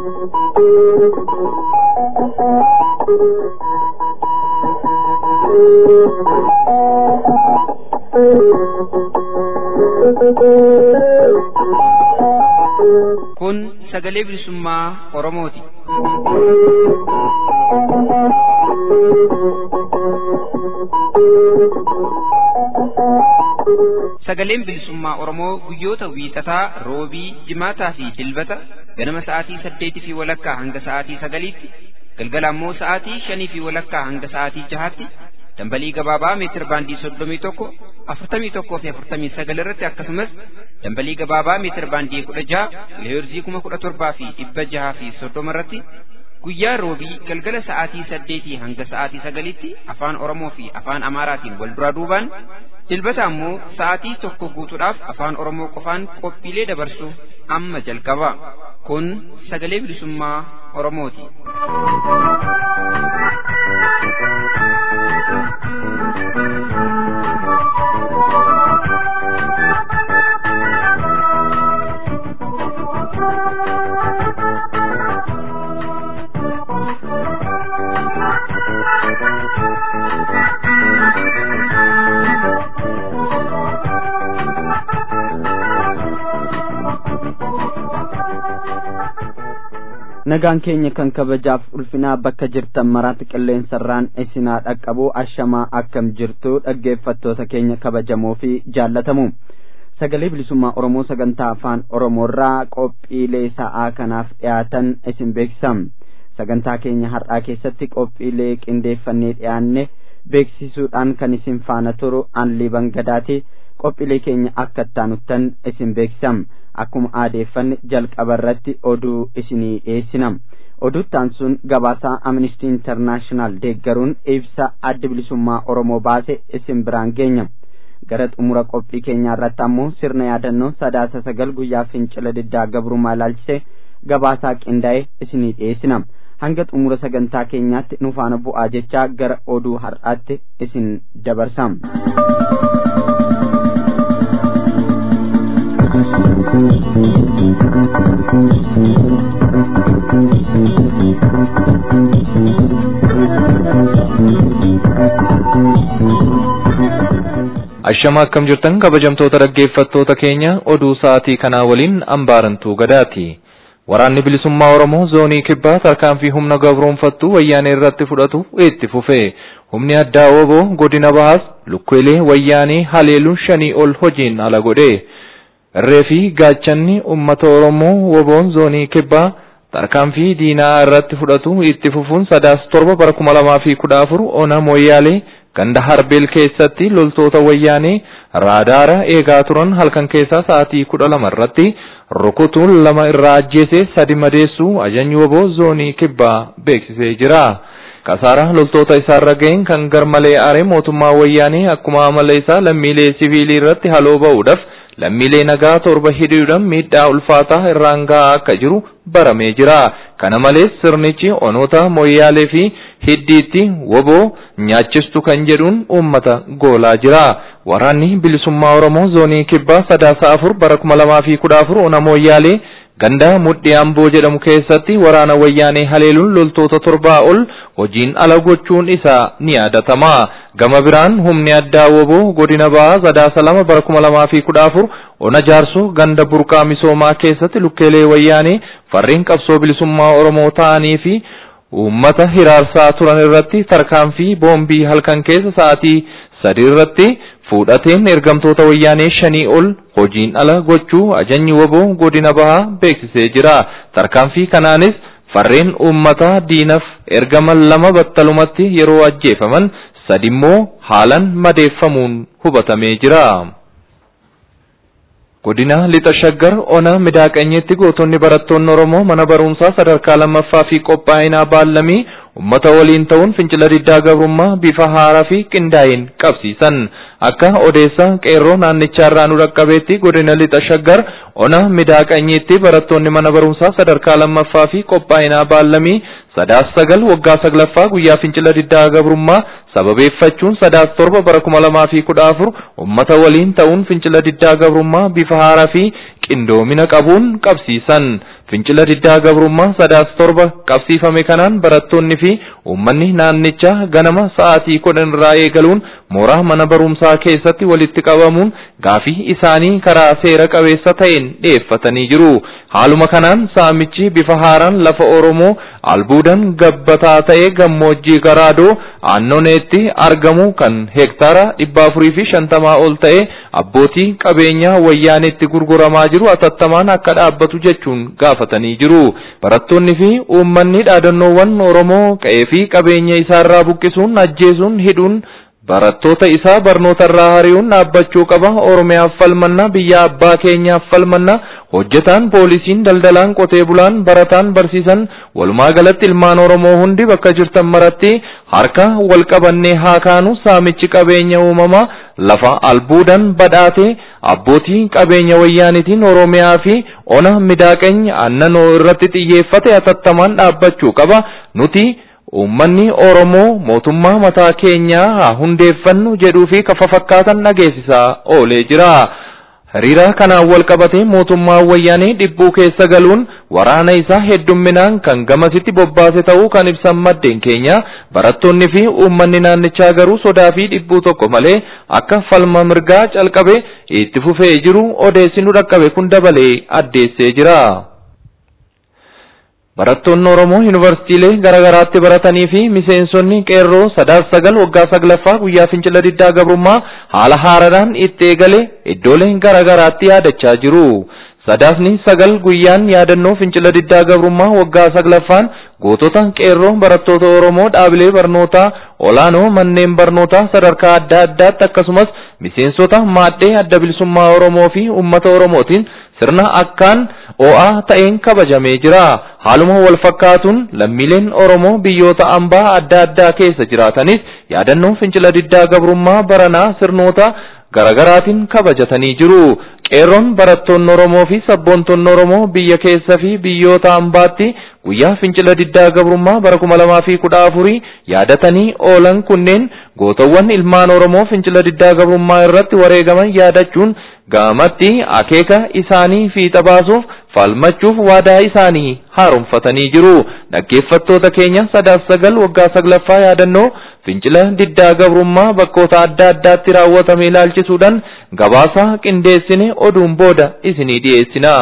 Kun sagalee bilisummaa Oromooti. Sagaleen bilisummaa Oromoo guyyoota wiixataa, roobii, jimaataa fi dilbata ganama sa'aatii saddeetii fi walakkaa hanga sa'aatii sagaliitti, galgala ammoo sa'aatii shanii fi walakkaa hanga sa'aatii jahaatti dambalii gabaabaa meetir baandii soddomii tokko afurtamii tokkoo fi afurtamii sagal irratti akkasumas dambalii gabaabaa meetir baandii kudha jaha kiloheerzii kuma kudha torbaa fi dhibba jaha fi soddoma irratti guyyaa roobii galgala sa'aatii saddeetii hanga sa'aatii sagalitti afaan oromoo fi afaan amaaraatiin wal duraa duubaan dilbata ammoo sa'aatii tokko guutuudhaaf afaan oromoo qofaan qophiilee dabarsu amma jalqaba kun sagalee bilisummaa oromooti. nagaan keenya kan kabajaaf ulfinaa bakka jirtan maraatti qilleensarraan isinaa dhaqqabu ashamaa akkam jirtu dhaggeeffattoota keenya kabajamoo fi jaallatamu sagalee bilisummaa oromoo sagantaa afaan oromoorraa qophiilee sa'aa kanaaf dhiyaatan isin beeksisam sagantaa keenya har'aa keessatti qophiilee qindeeffannee dhiyaanne beeksisuudhaan kan isin faana turu anlii bangadaati qophiilee keenya akka ittaanuttan isin beeksisam akkuma aadeeffanne jalqaba irratti oduu isinii dhiyeessinam oduuttaan sun gabaasaa amnistii intarnaashinaal deeggaruun ibsa adda bilisummaa oromoo baase isin biraan geenya gara xumura qophii keenyaa irratti ammoo sirna yaadannoo sadaasa sagal guyyaa fincila diddaa gabrummaa ilaalchise gabaasaa qindaa'e isinii dhiyeessinam hanga xumura sagantaa keenyaatti nu faana bu'aa jechaa gara oduu har'aatti isin dabarsam. Ashama akkam jirtan kabajamtoota dhaggeeffattoota keenya oduu sa'aatii kanaa waliin ambaarantuu gadaati. Waraanni bilisummaa Oromoo zoonii kibbaa tarkaanfii humna gabroonfattuu wayyaanee irratti fudhatu itti fufe. Humni addaa oboo godina bahaas lukkeelee wayyaanee haleeluun shanii ol hojiin ala godhe. Irree fi gaachanni uummata Oromoo woboon zoonii kibbaa tarkaanfii diinaa irratti fudhatu itti fufuun sadaas torba bara kuma lamaa fi kudha afur ona mooyyaalee ganda harbeel keessatti loltoota wayyaanee raadaara eegaa turan halkan keessaa sa'aatii kudha lama irratti rukutuun lama irraa ajjeese sadi madeessuu ajajni woboo zoonii kibbaa beeksisee jira. Kasaara loltoota isaarra ga'een kan garmalee aare mootummaa wayyaanee akkuma amala isaa lammiilee siviilii irratti haloo ba'uudhaaf lammiilee nagaa torba hidhuudhaan miidhaa ulfaataa irraan ga'aa akka jiru baramee jira. Kana malees sirnichi onoota mooyyaalee fi hiddiitti woboo nyaachistu kan jedhuun uummata goolaa jira. Waraanni bilisummaa Oromoo zoonii kibbaa sadaasa afur bara kuma lamaa fi kudha afur ona mooyyaalee ganda mudhii amboo jedhamu keessatti waraana wayyaanee haleeluun loltoota torbaa ol hojiin ala gochuun isaa ni yaadatama. Gama biraan humni addaa woboo godina bahaa sadaasa lama bara kuma lamaa fi kudha afur ona jaarsoo ganda burqaa misoomaa keessatti lukkeelee wayyaanee farreen qabsoo bilisummaa Oromoo ta'anii fi uummata hiraarsaa turan irratti tarkaanfii boombii halkan keessa sa'aatii sadii irratti fuudhateen ergamtoota wayyaanee shanii ol hojiin ala gochuu ajajni woboo godina bahaa beeksisee jira. Tarkaanfii kanaanis farreen uummataa diinaf ergaman lama battalumatti yeroo ajjeefaman sadimmoo haalan madeeffamuun hubatamee jira. Godina Lixa Shaggar Ona Midaaqanyeetti gootonni barattoonni Oromoo mana barumsaa sadarkaa lammaffaa fi qophaa'inaa baallamii ummata waliin ta'uun fincila diddaa gabrummaa bifa haaraa fi qindaa'een qabsiisan akka odeessa qeerroo naannichaarraa nu dhaqqabeetti godina lixa shaggar ona midaaqanyiitti barattoonni mana barumsaa sadarkaa lammaffaa fi qophaa'inaa baallamii sadaas sagal waggaa saglaffaa guyyaa fincila diddaa gabrummaa sababeeffachuun sadaas torba bara kuma lamaa fi kudha afur ummata waliin ta'uun fincila diddaa gabrummaa bifa haaraa fi qindoomina qabuun qabsiisan. fincila diddaa gabrummaa sadaas torba qabsiifame kanaan barattoonni fi uummanni naannichaa ganama sa'aatii kudhan irraa eegaluun mooraa mana barumsaa keessatti walitti qabamuun gaafii isaanii karaa seera qabeessa ta'een dhiyeeffatanii jiru. Haaluma kanaan saamichi bifa haaraan lafa Oromoo albuudan gabbataa ta'e gammoojjii garaadoo aannoneetti argamu kan hektaara dhibba afurii fi shantamaa ol ta'e abbootii qabeenyaa wayyaaneetti gurguramaa jiru atattamaan akka dhaabbatu jechuun gaafatanii jiru. Barattoonni fi uummanni dhaadannoowwan Oromoo qe'ee fi qabeenya isaarraa buqqisuun ajjeesuun hidhuun barattoota isaa barnoota irraa hari'uun dhaabbachuu qaba oromiyaaf falmanna biyya abbaa keenyaaf falmanna hojjetaan poolisiin daldalaan qotee bulaan barataan barsiisan walumaa galatti ilmaan oromoo hundi bakka jirtan maratti harka wal qabannee haa kaanu saamichi qabeenya uumamaa lafa albuudan badhaate abbootii qabeenya wayyaanitiin oromiyaa fi ona midaaqenya annanoo irratti xiyyeeffate atattamaan dhaabbachuu qaba nuti Uummanni Oromoo mootummaa mataa keenyaa haa hundeeffannu jedhuu fi kafa fakkaatan dhageessisaa oolee jira. Hiriira kanaan wal qabatee mootummaan wayyaanee dhibbuu keessa galuun waraana isaa heddumminaan kan gamasitti bobbaase ta'uu kan ibsan maddeen keenya barattoonni fi uummanni naannichaa garuu sodaa fi dhibbuu tokko malee akka falma mirgaa calqabe itti fufee jiru odeessi nu dhaqqabe kun dabalee addeessee jira. Barattoonni Oromoo yuunivarsiitiilee garaagaraatti baratanii fi miseensonni qeerroo sadaas sagal waggaa saglaffaa guyyaa fincila diddaa gabrummaa haala haaraadhaan itti eegale iddoolee garaagaraatti yaadachaa jiru. Sadaasni sagal guyyaan yaadannoo fincila diddaa gabrummaa waggaa saglaffaan gootota qeerroo barattoota Oromoo dhaabilee barnootaa olaanoo manneen barnootaa sadarkaa adda addaatti akkasumas miseensota maaddee adda bilisummaa Oromoo fi uummata Oromootiin sirna akkaan o'aa ta'een kabajamee jira. Haaluma wal fakkaatuun lammiileen Oromoo biyyoota ambaa adda addaa keessa jiraatanis yaadannoo fincila diddaa gabrummaa baranaa sirnoota garaagaraatiin kabajatanii jiru. Qeerroon barattoonni Oromoo fi sabboontoonni Oromoo biyya keessa fi biyyoota ambaatti guyyaa fincila diddaa gabrummaa bara kuma lamaa fi kudha afurii yaadatanii oolan kunneen gootawwan ilmaan Oromoo fincila diddaa gabrummaa irratti wareegaman yaadachuun gaamatti akeeka isaanii fiixa baasuuf falmachuuf waadaa isaanii haaromfatanii jiru. Dhaggeeffattoota keenya sadaas sagal waggaa saglaffaa yaadannoo fincila diddaa gabrummaa bakkoota adda addaatti raawwatame ilaalchisuudhaan gabaasa qindeessine oduun booda isinii dhiyeessina.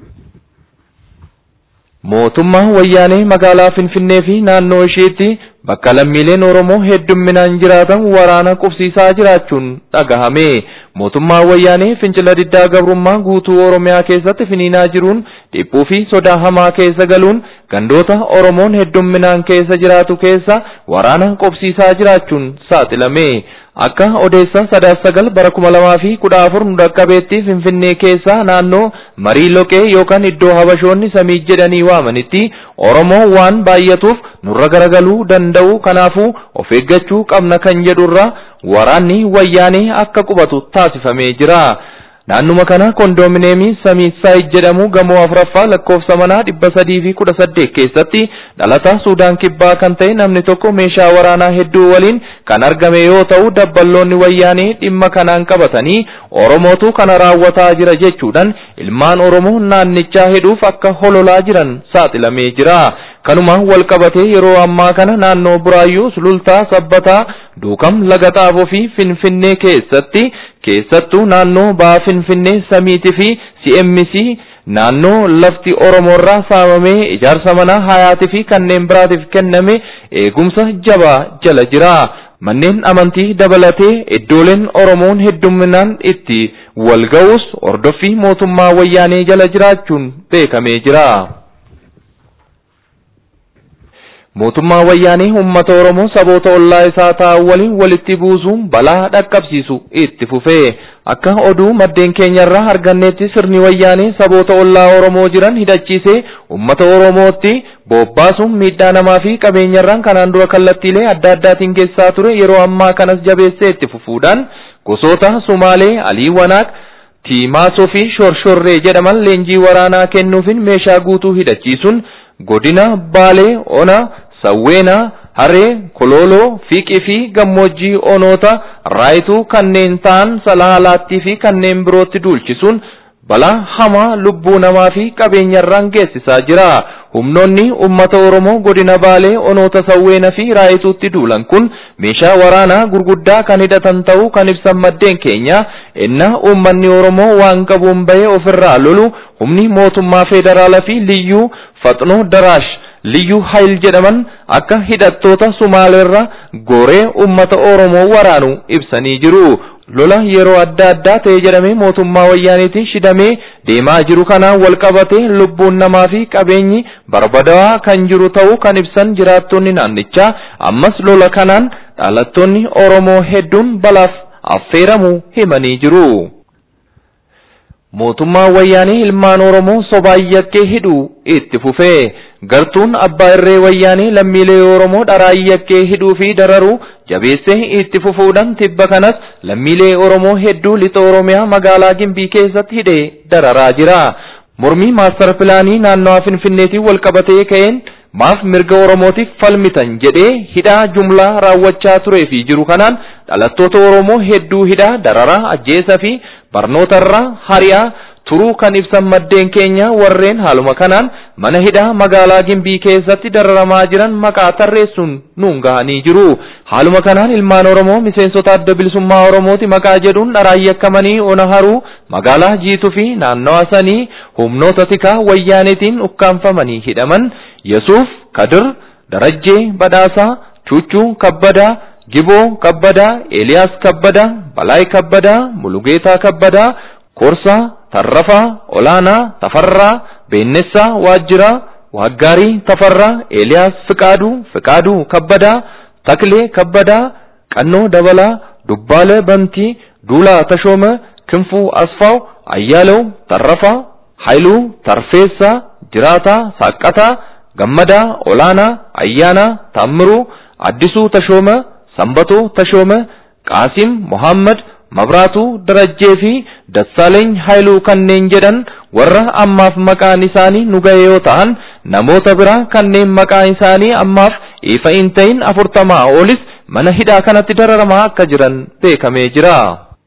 Mootummaan wayyaanee magaalaa Finfinnee fi naannoo isheetti bakka lammiileen Oromoo heddumminaan jiraatan waraana qubsiisaa jiraachuun dhagahame. Mootummaan wayyaanee fincila diddaa gabrummaa guutuu Oromiyaa keessatti finiinaa jiruun dhiphuu fi sodaa hamaa keessa galuun gandoota Oromoon heddumminaan keessa jiraatu keessa waraana qubsiisaa jiraachuun saaxilame. Akka odeessa sadaas sagal bara kuma lamaa fi kudha afur nu dhaqqabeetti Finfinnee keessa naannoo marii loqee yookaan iddoo habashoonni samii jedhanii waamanitti Oromoo waan baay'atuuf nurra garagaluu danda'u kanaafuu of eeggachuu qabna kan jedhurra waraanni wayyaanee akka qubatu taasifamee jira. Naannuma kana kondoomineemii Samiisaay jedhamu gamoo afuraffaa lakkoofsa manaa dhibba sadii fi kudha saddeet keessatti dhalataa Suudaan kibbaa kan ta'e namni tokko meeshaa waraanaa hedduu waliin kan argame yoo ta'u dabballoonni wayyaanee dhimma kanaan qabatanii Oromootu kana raawwataa jira jechuudhaan ilmaan Oromoo naannichaa hidhuuf akka hololaa jiran saaxilamee jira. Kanuma wal qabatee yeroo ammaa kana naannoo Buraayyuu Sulultaa Sabbataa Duukam Laga Xaafoo fi Finfinnee keessatti keessattuu naannoo Baa Finfinnee Samiitii fi CMC naannoo lafti Oromoorraa saamamee ijaarsa manaa hayaatii fi kanneen biraatiif kenname eegumsa jabaa jala jira. Manneen amantii dabalatee iddooleen Oromoon heddumminaan itti wal ga'us hordoffii mootummaa wayyaanee jala jiraachuun beekamee jira. Mootummaa wayyaanee uummata Oromoo saboota ollaa isaa ta'an waliin walitti buusuun balaa dhaqqabsiisu itti fufee akka oduu maddeen keenyarraa arganneetti sirni wayyaanee saboota ollaa Oromoo jiran hidhachiisee uummata Oromootti bobbaasuun miidhaa namaa fi qabeenyarraan kanaan dura kallattiilee adda addaatiin geessaa ture yeroo ammaa kanas jabeessee itti fufuudhaan gosoota Sumaalee Alii Wanaaq Tiimaasoo fi Shorshorree jedhaman leenjii waraanaa kennuufin meeshaa guutuu hidhachiisuun godina Baalee Ona Sawweenaa, Haree, Kololoo, Fiiqii fi gammoojjii onoota raayituu kanneen ta'an salaalaattii fi kanneen birootti duulchisuun balaa hamaa lubbuu namaa fi qabeenyarraan geessisaa jira. Humnoonni uummata Oromoo godina Baalee onoota Sawweenaa fi Raayituutti duulan kun meeshaa waraanaa gurguddaa kan hidhatan ta'uu kan ibsan maddeen keenya innaa uummanni Oromoo waan qabuun bahee ofirraa lolu humni mootummaa federaalaa fi liyyuu faxnoo daraash liyyuu hayil jedhaman akka hidhattoota Sumaaleerra goree uummata Oromoo waraanu ibsanii jiru. lola yeroo adda addaa ta'e jedhamee mootummaa wayyaaniitiin shidamee deemaa jiru kanaan wal qabatee lubbuun namaa fi qabeenyi barbadaa'aa kan jiru ta'uu kan ibsan jiraattonni naannichaa ammas lola kanaan dhalattoonni Oromoo hedduun balaaf affeeramuu himanii jiru. Mootummaan wayyaanii ilmaan Oromoo sobaan yakkee hidhuu itti fufee gartuun abbaa irree wayyaanii lammiilee Oromoo dharaan yakkee hidhuu fi dararuu jabeessee itti fufuudhaan tibba kanas lammiilee Oromoo hedduu lixa Oromiyaa magaalaa Gimbii keessatti hidhee dararaa jira. Mormii maastar pilaanii naannawaa Finfinneetiin wal qabatee ka'een maaf mirga Oromootiif falmitan jedhee hidhaa jumlaa raawwachaa turee fi jiru kanaan dhalattoota Oromoo hedduu hidhaa dararaa ajjeesaa fi barnootarraa hari'aa turuu kan ibsan maddeen keenya warreen haaluma kanaan mana hidhaa magaalaa Gimbii keessatti dararamaa jiran maqaa tarreessuun nuun gahanii jiru. Haaluma kanaan ilmaan Oromoo miseensota adda bilisummaa Oromooti maqaa jedhuun dharaan yakkamanii ona haruu magaalaa jiituu fi naannawa sanii humnoota tikaa wayyaaniitiin ukkaanfamanii hidhaman Yesuuf Kadir Darajjee Badhaasaa Chuchuu Kabbadaa Giboo Kabbadaa Eeliyaas Kabbadaa Balaay Kabbadaa Mulugeetaa Kabbadaa Korsaa Tarrafaa Olaanaa Tafarraa Beennessaa Waajjiraa Waaggaarii Tafarraa Eeliyaas Fiqaaduu Fiqaaduu Kabbadaa Taklee Kabbadaa Qannoo Dabalaa Dubbaalee Bantii Duulaa Tashooma Kinfuu Asfaaw Ayyaalew Tarrafaa Haayiluu Tarfeessaa Jiraataa Saaqqataa Gammadaa Olaanaa Ayyaanaa Taammiruu Addisuu Tashooma Sambatoo Tashooma Qaasim Muhammad Mabraatuu Darajjee fi Dassaaleeny Haayiluu kanneen jedhan warra ammaaf maqaan isaanii nu ga'e yoo ta'an namoota biraa kanneen maqaan isaanii ammaaf ifa hin ta'in afurtamaa olis mana hidhaa kanatti dararamaa akka jiran beekamee jira.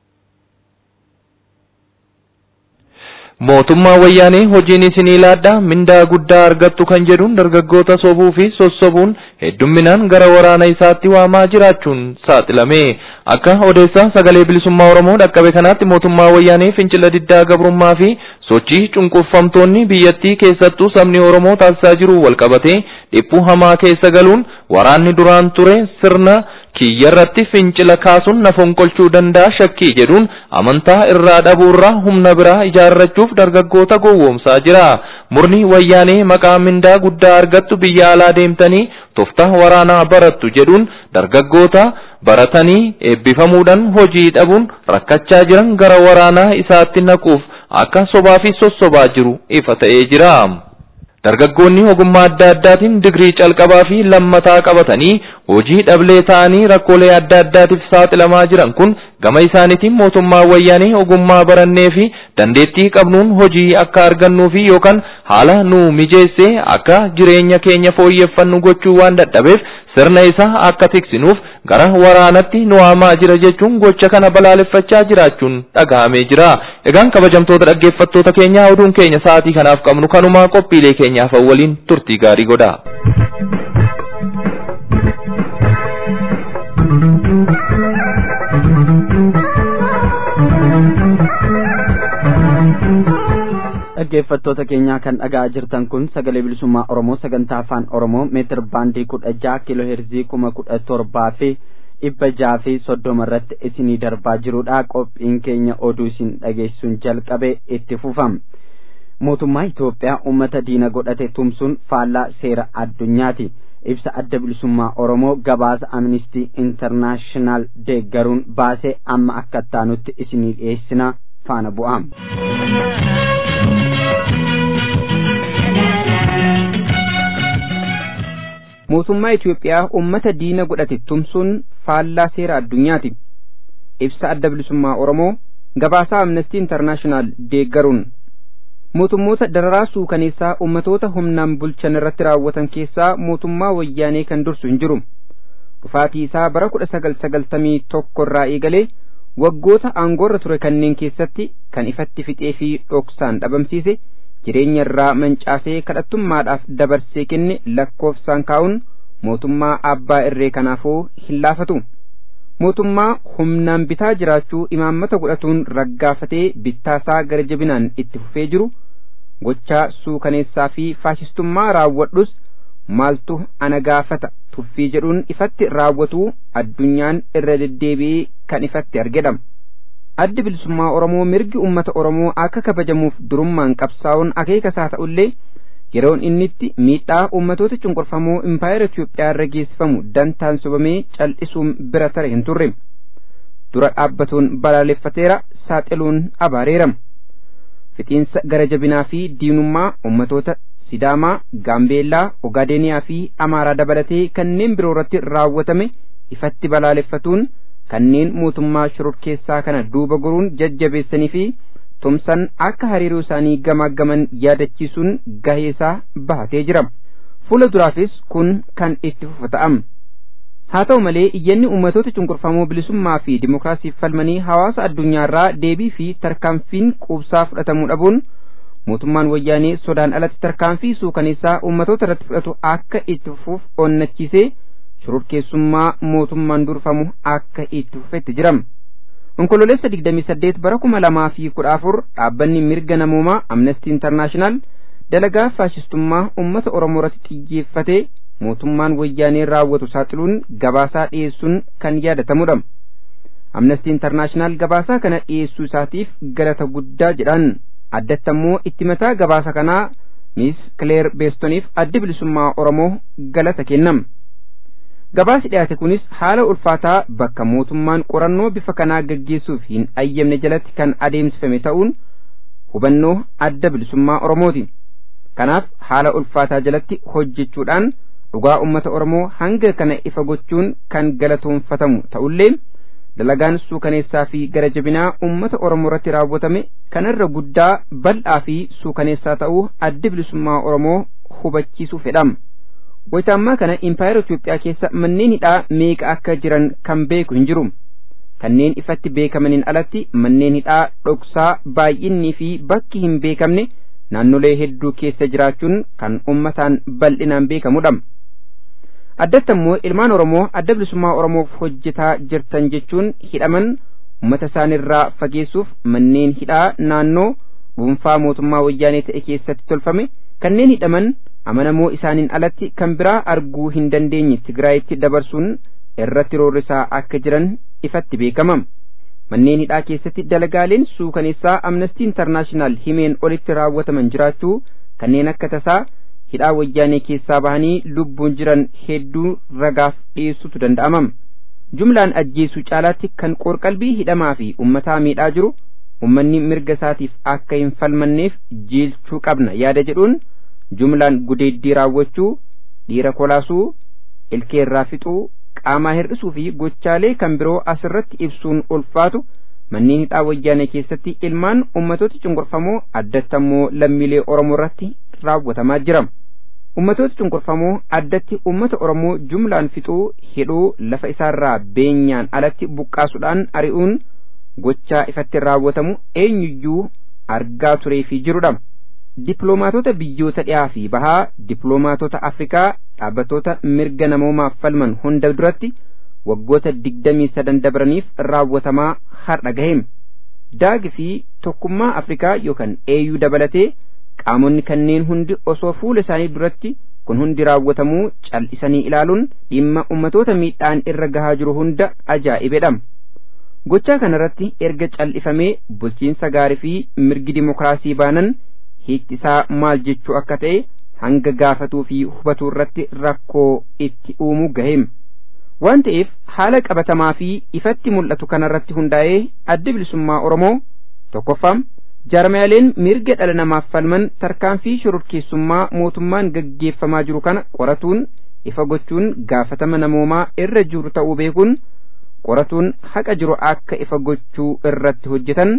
Mootummaa wayyaanee hojiin isinii laadhaa mindaa guddaa argattu kan jedhuun dargaggoota sobuu fi sossobuun heddumminaan gara waraana isaatti waamaa jiraachuun saaxilame. Akka odeessaa sagalee bilisummaa Oromoo dhaqqabe kanaatti mootummaa wayyaanee fincila diddaa gabrummaa fi sochii cunqurfamtoonni biyyattii keessattuu sabni Oromoo taasisaa jiru walqabatee dhiphuu hamaa keessa galuun waraanni duraan ture sirna kiyyarratti fincila kaasuun na fonqolchuu danda'a shakkii jedhuun amantaa irraa dhabuurraa humna biraa ijaarrachuuf dargaggoota gowwoomsaa jira. Murni wayyaanee maqaa mindaa guddaa argattu biyya alaa deemtanii tooftaa waraanaa barattu jedhuun dargaggoota baratanii eebbifamuudhaan hojii dhabuun rakkachaa jiran gara waraanaa isaatti naquuf akka sobaa fi sossobaa jiru ifa ta'ee jira. Dargaggoonni ogummaa adda addaatiin digrii calqabaa fi lammataa qabatanii hojii dhablee ta'anii rakkoolee adda addaatiif saaxilamaa jiran kun gama isaaniitiin mootummaa wayyaanee ogummaa barannee fi dandeettii qabnuun hojii akka argannuu fi yookaan haala nu mijeessee akka jireenya keenya fooyyeffannu gochuu waan dadhabeef sirna isaa akka tiksinuuf gara waraanatti nu waamaa jira jechuun gocha kana balaaleffachaa jiraachuun dhagahamee jira. Egaan kabajamtoota dhaggeeffattoota keenyaa oduun keenya sa'aatii kanaaf qabnu kanumaa qophiilee keenyaaf waliin turtii gaarii godhaa. dhaggeeffattoota keenyaa kan dhagaa jirtan kun sagalee bilisummaa oromoo sagantaa afaan oromoo meetir baandii kudha jaha kiiloo heerzii kuma kudha torbaa fi dhibba jaha fi soddoma irratti isinii darbaa jirudha qophiin keenya oduu isin dhageessuun jalqabe itti fufam mootummaa Itoophiyaa uummata diina godhate tumsuun faallaa seera addunyaati ibsa adda bilisummaa oromoo gabaasa amnistii intarnaashinaal deeggaruun baasee amma akka taanutti isinii dhiyeessina faana bu'am. mootummaa Itoophiyaa uummata diina godhate tumsuun faallaa seera addunyaati. Ibsa adda bilisummaa Oromoo gabaasaa amnestii intarnaashinaal deeggaruun mootummoota dararaa suukaneessaa ummatoota humnaan bulchan irratti raawwatan keessaa mootummaa wayyaanee kan dursu hin jiru. Dhufaatii isaa bara kudha sagal sagaltamii tokko irraa eegalee waggoota aangoorra ture kanneen keessatti kan ifatti fixee fi dhoksaan dhabamsiise jireenya irraa mancaasee kadhattummaadhaaf dabarsee kenne lakkoofsaan kaa'uun mootummaa abbaa irree kanaafuu hin laafatu. mootummaa humnaan bitaa jiraachuu imaammata godhatuun raggaafatee bittaasaa gara jabinaan itti fufee jiru gochaa suukaneessaa fi faashistummaa raawwadhus maaltu ana gaafata tuffii jedhuun ifatti raawwatu addunyaan irra deddeebi'ee kan ifatti argedha. Addi bilisummaa Oromoo mirgi uummata Oromoo akka kabajamuuf durummaan qabsaa'uun akeeka isaa ta'ullee yeroon innitti miidhaa uummatoota cunqurfamoo impaayera Itoophiyaa irra geessifamu dantaan sobamee cal'isuun bira tare hin turre. Dura dhaabbatuun balaaleffateera saaxiluun abaareera. Fixiinsa gara jabinaa fi diinummaa uummatoota Sidaamaa, Gaambeellaa, Ogaadeniyaa fi Amaaraa dabalatee kanneen biroo irratti raawwatame ifatti balaaleffatuun kanneen mootummaa shororkeessaa kana duuba goruun jajjabeessanii fi tumsan akka hariiroo isaanii gamaaggaman yaadachiisuun gaheesaa bahatee jira. Fuula duraafis kun kan itti fufa ta'am. Haa ta'u malee iyyanni uummatoota cunqurfamoo bilisummaa fi dimookiraasiif falmanii hawaasa addunyaarraa deebii fi tarkaanfiin quubsaa fudhatamuu dhabuun mootummaan wayyaanee sodaan alatti tarkaanfii suukaneessaa uummatoota irratti fudhatu akka itti fufuuf onnachiisee shororkeessummaa mootummaan durfamu akka itti fufetti jiram. Onkololeessa 28 bara 2014 dhaabbanni mirga namoomaa Amnesty International dalagaa faashistummaa uummata Oromoo irratti xiyyeeffatee mootummaan wayyaanee raawwatu saaxiluun gabaasaa dhiyeessuun kan yaadatamudha. Amnesty International gabaasaa kana dhiyeessuu isaatiif galata guddaa jedhan addatti ammoo itti mataa gabaasa kanaa Miss Claire Beestoniif addi bilisummaa Oromoo galata kennam. Gabaasi dhiyaate kunis haala ulfaataa bakka mootummaan qorannoo bifa kanaa gaggeessuuf hin ayyamne jalatti kan adeemsifame ta'uun hubannoo adda bilisummaa Oromooti. Kanaaf haala ulfaataa jalatti hojjechuudhaan dhugaa uummata Oromoo hanga kana ifa gochuun kan galatoonfatamu ta'ullee dalagaan suukaneessaa fi gara jabinaa uummata Oromoo irratti raawwatame kanarra guddaa bal'aa fi suukaneessaa ta'uu addi bilisummaa Oromoo hubachiisuu fedham. Wayitaammaa kana impaayera Itoophiyaa keessa manneen hidhaa meeqa akka jiran kan beeku hin jiru. Kanneen ifatti beekamaniin alatti manneen hidhaa dhoksaa baay'innii fi bakki hin beekamne naannolee hedduu keessa jiraachuun kan ummataan bal'inaan beekamudha. Addatti ammoo ilmaan Oromoo adda bilisummaa Oromoof hojjetaa jirtan jechuun hidhaman uummata isaanirraa fageessuuf manneen hidhaa naannoo dhuunfaa mootummaa wayyaanee ta'e keessatti tolfame kanneen hidhaman amanamoo isaaniin alatti kan biraa arguu hin dandeenye Tigraayitti dabarsuun irratti roorrisaa akka jiran ifatti beekama. Manneen hidhaa keessatti dalagaaleen suukaneessaa Amnestii Intarnaashinaal himeen olitti raawwataman jiraachuu kanneen akka tasaa hidhaa wayyaanee keessaa bahanii lubbuun jiran hedduu ragaaf dhiyeessutu danda'ama. Jumlaan ajjeesuu caalaatti kan qorqalbii hidhamaa fi ummataa miidhaa jiru ummanni mirga isaatiif akka hin falmanneef jiilchuu qabna yaada jedhuun jumlaan gudeeddii raawwachuu dhiira kolaasuu ilkeerraa fixuu qaamaa hir'isuu fi gochaalee kan biroo asirratti ibsuun ulfaatu manneen hidhaa wayyaanee keessatti ilmaan ummatoota cunqurfamoo addatti ammoo lammiilee oromoo irratti raawwatamaa jira. Ummatoota cunqurfamoo addatti ummata oromoo jumlaan fixuu hidhuu lafa isaarraa beenyaan alatti buqqaasuudhaan ari'uun gochaa ifatti raawwatamu eenyuyyuu argaa turee fi jirudha. Dippiloomaatota biyyoota dhiyaa fi bahaa, dippiloomaatota Afrikaa, dhaabbattoota mirga namoomaaf falman hunda duratti waggoota digdamii sadan dabraniif raawwatamaa har'a gaheem. Daagi fi tokkummaa Afrikaa yookaan AU dabalatee qaamonni kanneen hundi osoo fuula isaanii duratti kun hundi raawwatamuu cal'isanii ilaaluun dhimma ummatoota miidhaan irra gahaa jiru hunda ajaa'ibedha. Gochaa kanarratti erga cal'ifamee bulchiinsa gaarii fi mirgi dimokiraasii baanan hiikti isaa maal jechuu akka ta'e hanga gaafatuu fi hubatuu irratti rakkoo itti uumuu gaheem. Waan ta'eef haala qabatamaa fi ifatti mul'atu kanarratti hundaa'ee adda bilisummaa Oromoo tokkoffaa jaarmiyaaleen mirga dhala namaaf falman tarkaanfii shororkeessummaa mootummaan gaggeeffamaa jiru kana qoratuun ifa gochuun gaafatama namoomaa irra jiru ta'uu beekuun qoratuun haqa jiru akka ifa gochuu irratti hojjetan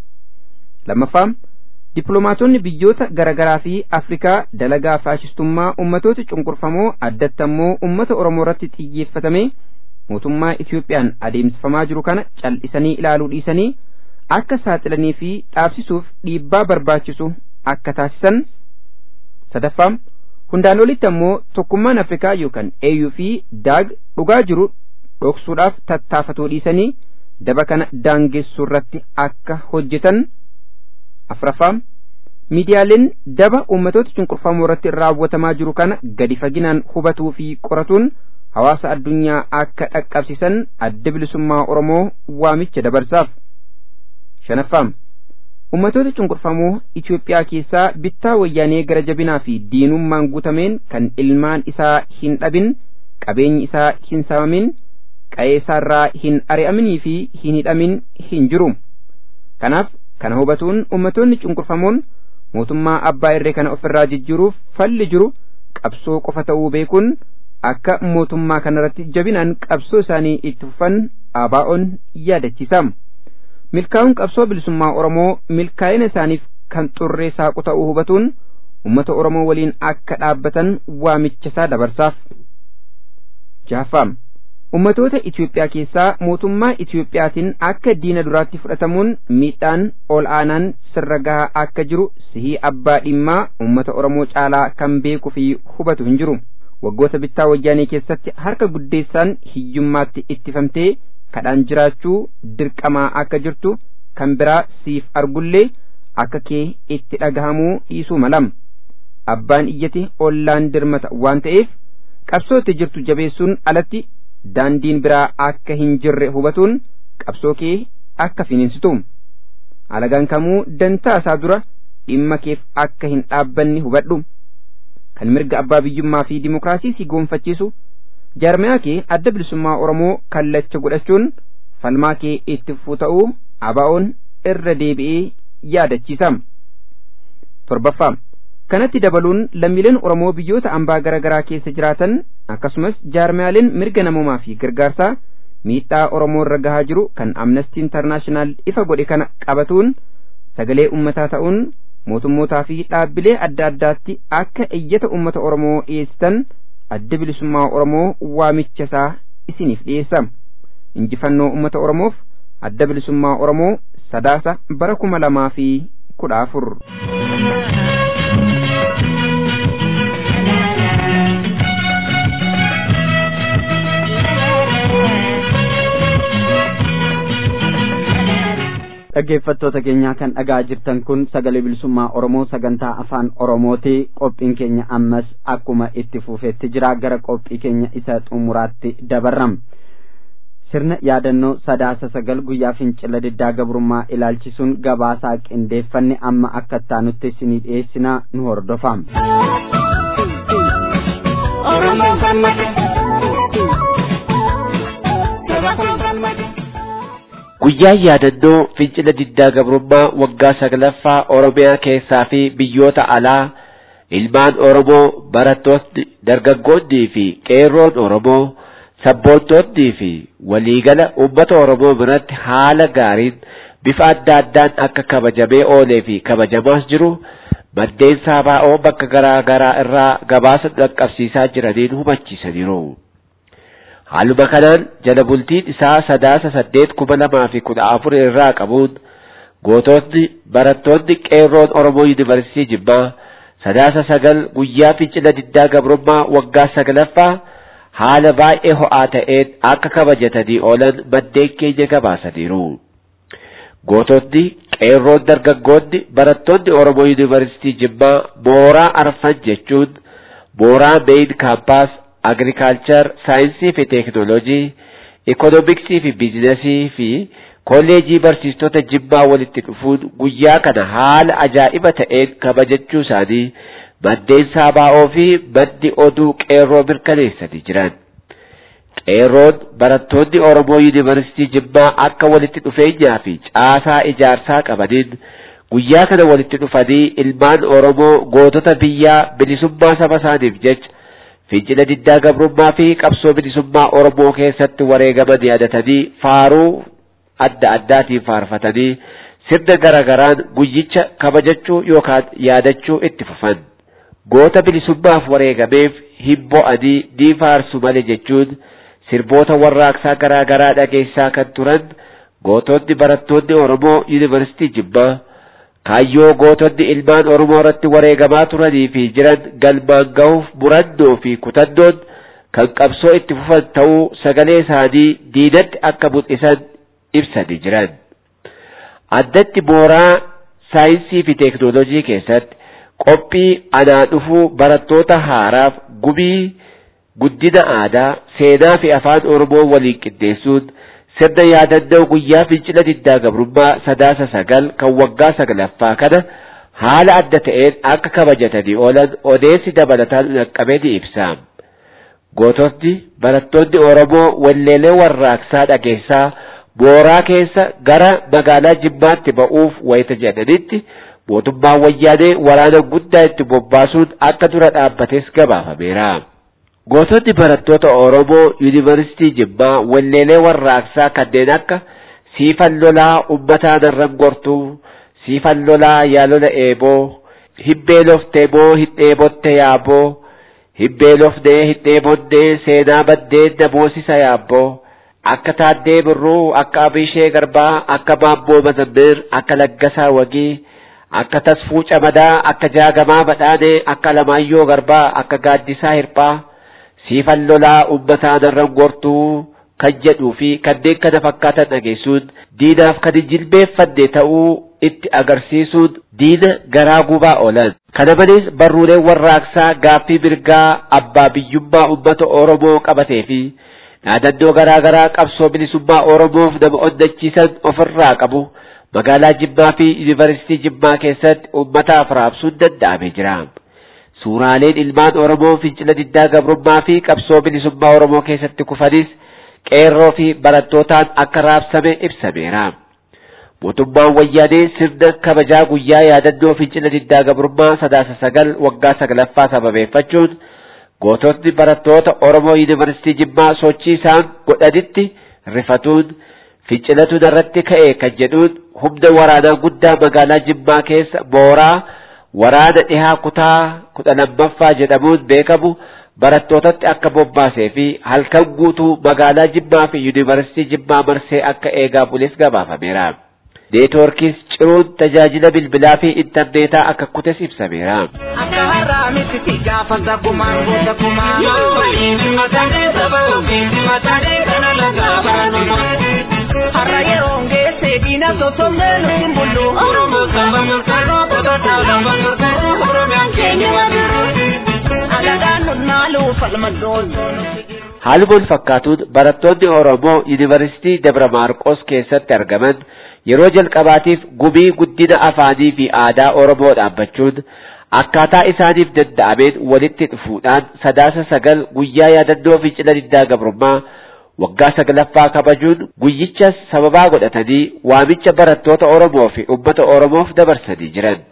lammaffaa dippiloomaatonni biyyoota garaagaraa fi afrikaa dalagaa faashistummaa ummatoota cunqurfamoo addatti ammoo ummata oromoo irratti xiyyeeffatame mootummaa Itiyoophiyaan adeemsifamaa jiru kana cal'isanii ilaaluu dhiisanii akka saaxilanii fi dhaabsisuuf dhiibbaa barbaachisu akka taasisan sadaffaa hundaan olitti ammoo tokkummaan Afrikaa yookaan AU fi daag dhugaa jiru dhoksuudhaaf tattaafatuu dhiisanii daba kana daangessuu irratti akka hojjetan afraffaa miidiyaaleen daba uummatoota cunqurfamoo irratti raawwatamaa jiru kana gadi faginaan hubatuu fi qoratuun hawaasa addunyaa akka dhaqqabsiisan adda bilisummaa Oromoo waamicha dabarsaaf. shanaffaa ummatoota cunqurfamoo Itoophiyaa keessaa bittaa wayyaanee gara jabinaa fi diinummaan guutameen kan ilmaan isaa hin dhabin qabeenyi isaa hin saamamin qa'ee isaarraa hin ari'aminii fi hin hidhamin hin jiru kanaaf kana hubatuun ummatoonni cunqurfamoon mootummaa abbaa irree kana ofirraa jijjiiruuf falli jiru qabsoo qofa ta'uu beekuun akka mootummaa kanarratti jabinaan qabsoo isaanii itti fufan ABO'n yaadachiisa. milkaa'uun qabsoo bilisummaa Oromoo milkaa'ina isaaniif kan xurree saaqu ta'uu hubatuun uummata Oromoo waliin akka dhaabbatan waamicha isaa dabarsaaf. Jaaffaa ummatoota Itoophiyaa keessaa mootummaa Itoophiyaatiin akka diina duraatti fudhatamuun miidhaan ol aanaan sirra gahaa akka jiru sihii abbaa dhimmaa uummata Oromoo caalaa kan beekuu fi hubatu hin jiru. Waggoota bittaa wayyaanee keessatti harka guddeessaan hiyyummaatti ittifamtee kadhaan jiraachuu dirqamaa akka jirtu kan biraa siif argullee akka kee itti dhagahamuu dhiisuu malam abbaan iyyate ollaan dirmata waan ta'eef qabsootti jirtu jabeessuun alatti daandiin biraa akka hin jirre hubatuun qabsoo kee akka finiinsitu alagaan kamuu dantaa isaa dura dhimma keef akka hin dhaabbanne hubadhu kan mirga abbaa biyyummaa fi dimokiraasii si goonfachiisu jaarmiyaa kee adda bilisummaa Oromoo kallacha godhachuun falmaa kee itti fufuu ta'uu ABO'n irra deebi'ee yaadachiisa. torbaffaa kanatti dabaluun lammiileen Oromoo biyyoota ambaa garaa garaa keessa jiraatan akkasumas jaarmiyaaleen mirga namoomaa fi gargaarsaa miidhaa Oromoo irra gahaa jiru kan Amnesty International ifa godhe kana qabatuun sagalee ummataa ta'uun mootummootaa fi dhaabbilee adda addaatti akka iyyata ummata Oromoo dhiyeessitan adda bilisummaa Oromoo waamicha isaa isiniif dhiyeessa. Injifannoo uummata Oromoof adda bilisummaa Oromoo sadaasa bara kuma lamaa fi kudha afur. dhaggeeffattoota keenyaa kan dhagaa jirtan kun sagalee bilisummaa oromoo sagantaa afaan oromooti qophiin keenya ammas akkuma itti fufeetti jira gara qophii keenya isa xumuraatti dabarram sirna yaadannoo sadaasa sagal guyyaa fincila diddaa gabrummaa ilaalchisuun gabaasaa qindeeffanne amma akka taanutti isinii dhiyeessinaa nu hordofaa. Guyyaan yaadannoo fincila diddaa gabrummaa waggaa saglaffaa Oromiyaa keessaa fi biyyoota alaa ilmaan Oromoo barattoonni dargaggoonnii fi qeerroon Oromoo sabboontoonnii fi waliigala uummata Oromoo biratti haala gaariin bifa adda addaan akka kabajamee oolee fi kabajamaas jiru maddeen saabaa'oo bakka garaa garaa irraa gabaasa dhaqqabsiisaa jiraniin hubachiisaniiru. Haaluma kanaan jala bultiin isaa sadaasa saddeet kuma lamaa fi kudha afur irraa qabuun gootonni barattoonni qeerroon Oromoo Yuunivarsiitii Jimmaa sadaasa sagal guyyaa fincila diddaa gabrummaa waggaa saglaffaa haala baay'ee ho'aa ta'een akka kabajatanii oolan maddeen keenya gabaasaniiru. Gootonni qeerroon dargaggoonni barattoonni Oromoo Yuunivarsiitii Jimmaa mooraa arfan jechuun mooraa meeyin kaampaas agriikaalchar saayinsii fi teekinooloojii ikoonomiksii fi biizinasii fi kolleejii barsiistota jimmaa walitti dhufuun guyyaa kana haala ajaa'iba ta'een kabajachuu isaanii maddeen saabaa'oo fi maddi oduu qeerroo mirkaneessanii jiran. Qeerroon barattoonni Oromoo Yuunivarsiitii Jimmaa akka walitti dhufeenyaa fi caasaa ijaarsaa qabaniin guyyaa kana walitti dhufanii ilmaan Oromoo gootota biyyaa bilisummaa saba isaaniif jecha fincila diddaa gabrummaa fi qabsoo bilisummaa Oromoo keessatti wareegaman yaadatanii faaruu adda addaatiin faarfatanii sirna garagaraan guyyicha kabajachuu yookaan yaadachuu itti fufan. Goota bilisummaaf wareegameef hin bo'anii ni faarsu malee jechuun sirboota warraaqsaa garaa garaa dhageessaa kan turan gootonni barattoonni Oromoo Yuunivarsiitii Jimmaa kaayyoo gootonni ilmaan Oromoo irratti wareegamaa turanii fi jiran galmaan gahuuf murannoo fi kutannoon kan qabsoo itti fufan ta'uu sagalee isaanii diinatti akka mul'isan ibsanii jiran. Addatti mooraa saayinsii fi teeknooloojii keessatti qophii anaa dhufuu barattoota haaraaf gumii guddina aadaa seenaa fi afaan Oromoo waliin qindeessuun sirna yaadannoo guyyaa fincila diddaa gabrummaa sadaasa sagal kan waggaa saglaffaa kana haala adda ta'een akka kabajatanii oolan odeessi dabalataan dhaqqabee ni ibsa. Gootonni barattoonni Oromoo walleelee warraaqsaa dhageessaa mooraa keessa gara magaalaa Jimmaatti ba'uuf wayita jedhanitti mootummaan wayyaanee waraana guddaa itti bobbaasuun akka dura dhaabbates gabaafameera. Gootonni barattoota Oromoo Yuunivarsiitii Jimmaa walleelee warraaqsaa kanneen akka siifan lolaa uummataa narran gortuu, siifan lolaa yaalola eeboo, hibbee loftee moo hin dheebotte yaaboo, hibbee lofnee hin dheebonnee seenaa baddeen namoosisa yaabboo, akka taaddee birruu, akka abishee garbaa, akka maammoo mazammir, akka laggasaa wagii, akka tasfuu camadaa, akka jaagamaa badhaanee, akka lamaayyoo garbaa, akka gaaddisaa hirphaa, siifan lolaa uummataa narran gortuu kan jedhuu fi kanneen kana fakkaatan dhageessuun diinaaf kan hin jilbeeffanne ta'uu itti agarsiisuun diina garaa gubaa oolan. Kana malees barruuleen warraaqsaa gaaffii mirgaa abbaa biyyummaa uummata Oromoo qabatee fi dhaadannoo garaa garaa qabsoo bilisummaa Oromoof nama onnachiisan ofirraa qabu magaalaa Jimmaa fi Yuunivarsiitii Jimmaa keessatti uummataaf raabsuun danda'amee jira. Suuraaleen ilmaan Oromoo fincila diddaa gabrummaa fi qabsoo bilisummaa Oromoo keessatti kufanis qeerroo fi barattootaan akka raabsame ibsameera. Mootummaan wayyaanee sirna kabajaa guyyaa yaadannoo fincila diddaa gabrummaa sadaasa sagal waggaa saglaffaa sababeeffachuun gootonni barattoota Oromoo Yuunivarsiitii Jimmaa sochii isaan godhanitti rifatuun fincilatu narratti ka'e kan jedhuun humna waraanaa guddaa magaalaa Jimmaa keessa mooraa waraana dhihaa kutaa kudha lammaffaa jedhamuun beekamu barattootatti akka bobbaasee fi halkan guutuu magaalaa Jimmaa fi Yuunivarsiitii Jimmaa marsee akka eegaa bules gabaafameera. Neetwoorkiis ciruun tajaajila bilbilaa fi intarneetaa akka kutes ibsameera. Akka har'aa miti gaafa zakumaan goota kumaa. Mataalee saba ofiin mataalee kana lagaa baranuma. Har'a yeroo geesse diina sosomnee nuti bullu. Oromoo saba murteeroo qotataa lafa murteeroo Oromiyaan keenya wabiru. Alagaan nunnaaluu falmaddoon. Haaluma wal fakkaatuun barattoonni Oromoo Yuunivarsiitii Dabra Maarqos keessatti argaman yeroo jalqabaatiif gumii guddina afaanii fi aadaa Oromoo dhaabbachuun akkaataa isaaniif danda'ameen walitti dhufuudhaan sadaasa sagal guyyaa yaadannoo fincila diddaa gabrummaa waggaa saglaffaa kabajuun guyyichas sababaa godhatanii waamicha barattoota Oromoo fi uummata Oromoof dabarsanii jiran.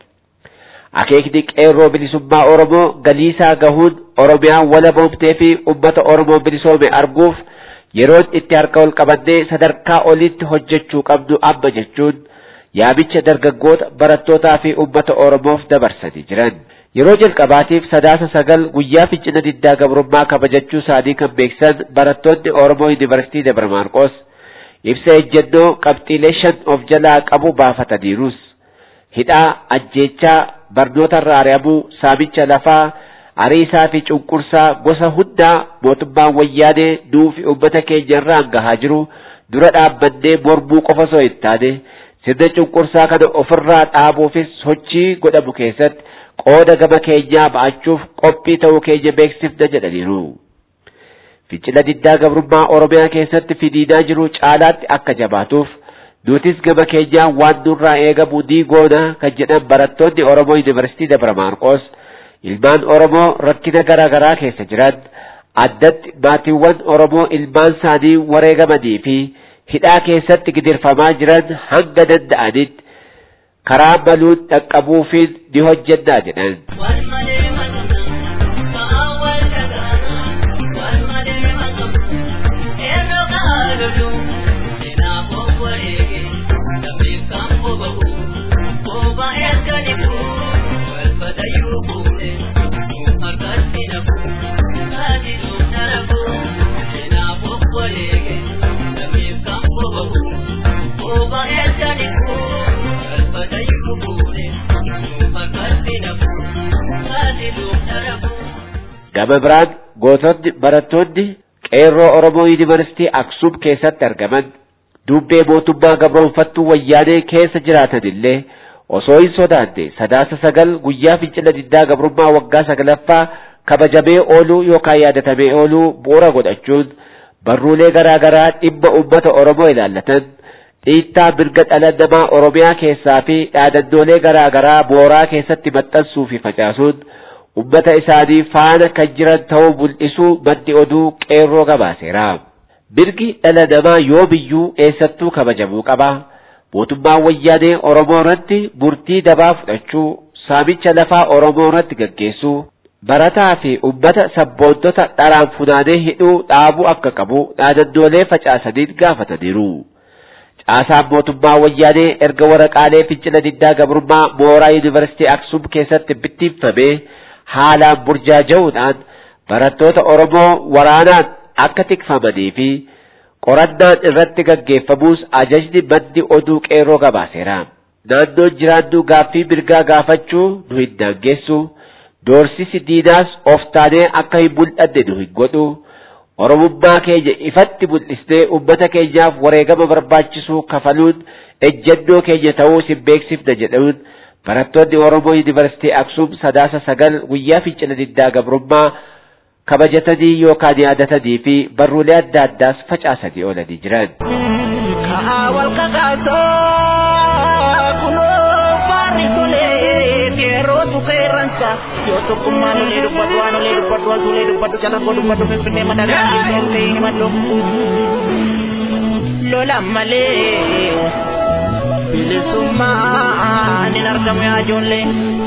Akeekni qeerroo bilisummaa Oromoo galiisaa gahuun Oromiyaan walaboomtee fi uummata Oromoo bilisoome arguuf yeroon itti harka ol qabannee sadarkaa olitti hojjechuu qabnu amma jechuun yaamicha dargaggoota barattootaa fi uummata Oromoof dabarsanii jiran. Yeroo jalqabaatiif sadaasa sagal guyyaa fincila diddaa gabrummaa kabajachuu isaanii kan beeksisan barattoonni Oromoo Yuunivarsiitii Dabra Maarqos ibsa ejjennoo qabxiilee shan of jalaa qabu baafataniirus. Hidhaa, ajjeechaa, barnoota irraa ari'amuu, saamicha lafaa, ariisaa fi cunqursaa gosa hundaa mootummaan wayyaanee nuu fi uummata keenya irraan gahaa jiru dura dhaabbannee mormuu qofa osoo hin taane sirna cunqursaa kana ofirraa dhaabuufis sochii godhamu keessatti qooda gama keenyaa ba'achuuf qophii ta'uu keenya beeksifna jedhaniiru. Fincila diddaa gabrummaa Oromiyaa keessatti fidiinaa jiru caalaatti akka jabaatuuf nutis gama keenyaa waan nurraa eegamu ni goona kan jedhan barattoonni Oromoo Yuunivarsiitii Dabra Maarqos ilmaan Oromoo rakkina garaa garaa keessa jiran addatti maatiiwwan Oromoo ilmaan isaanii wareegamanii fi hidhaa keessatti gidirfamaa jiran hanga danda'anitti karaa maluun dhaqqabuufiin ni hojjennaa jedhan. Gama biraan gootonni barattoonni qeerroo Oromoo Yuunivarsiitii Aksuum keessatti argaman dubbee mootummaa gabroonfattuu wayyaanee keessa jiraatan illee osoo hin sodaanne sadaasa sagal guyyaa fincila diddaa gabrummaa waggaa saglaffaa kabajamee ooluu yookaan yaadatamee ooluu bu'uura godhachuun barruulee garaa garaa dhimma uummata Oromoo ilaallatan dhiittaa mirga dhala namaa Oromiyaa keessaa fi dhaadannoolee garaa garaa mooraa keessatti maxxansuu fi facaasuun ummata isaanii faana kan jiran ta'uu mul'isuu maddi oduu qeerroo gabaaseera. Mirgi dhala namaa yoomiyyuu eessattuu kabajamuu qaba. Mootummaan wayyaanee Oromoo irratti murtii dabaa fudhachuu, saamicha lafaa Oromoo irratti gaggeessuu, barataa fi ummata sabboontota dharaan funaanee hidhuu dhaabuu akka qabu dhaadannoolee facaasaniin gaafataniiru. Caasaan mootummaa wayyaanee erga waraqaalee fincila diddaa gabrummaa mooraa yuunivarsiitii Aksum keessatti bittinfamee haalaan burjaaja'uudhaan barattoota Oromoo waraanaan akka tikfamanii fi qorannaan irratti gaggeeffamuus ajajni maddi oduu qeerroo gabaaseera. Naannoon jiraannu gaaffii mirgaa gaafachuu nu hin daangessu, doorsisi diinaas of taanee akka hin mul'anne nu hin godhu. Oromummaa keenya ifatti mul'isnee uummata keenyaaf wareegama barbaachisu kafaluun ejjennoo keenya ta'uu sin beeksifna jedhuun barattoonni Oromoo Yuunivarsiitii Aksuum sadaasa sagal guyyaa fincila diddaa gabrummaa kabajatanii yookaan yaadatanii fi barruulee adda addaas facaasanii oolanii jiran. Kahaa wal kakaasoo kunoo faarri tolee qeerrootu qeerransa yoo tokkummaan olee dubbatu waan olee dubbatu waan olee dubbatu calaqqoo dubbatu finfinnee madagaa keessatti himadhu. Lola malee bilisummaan hin argamu yaa ijoollee.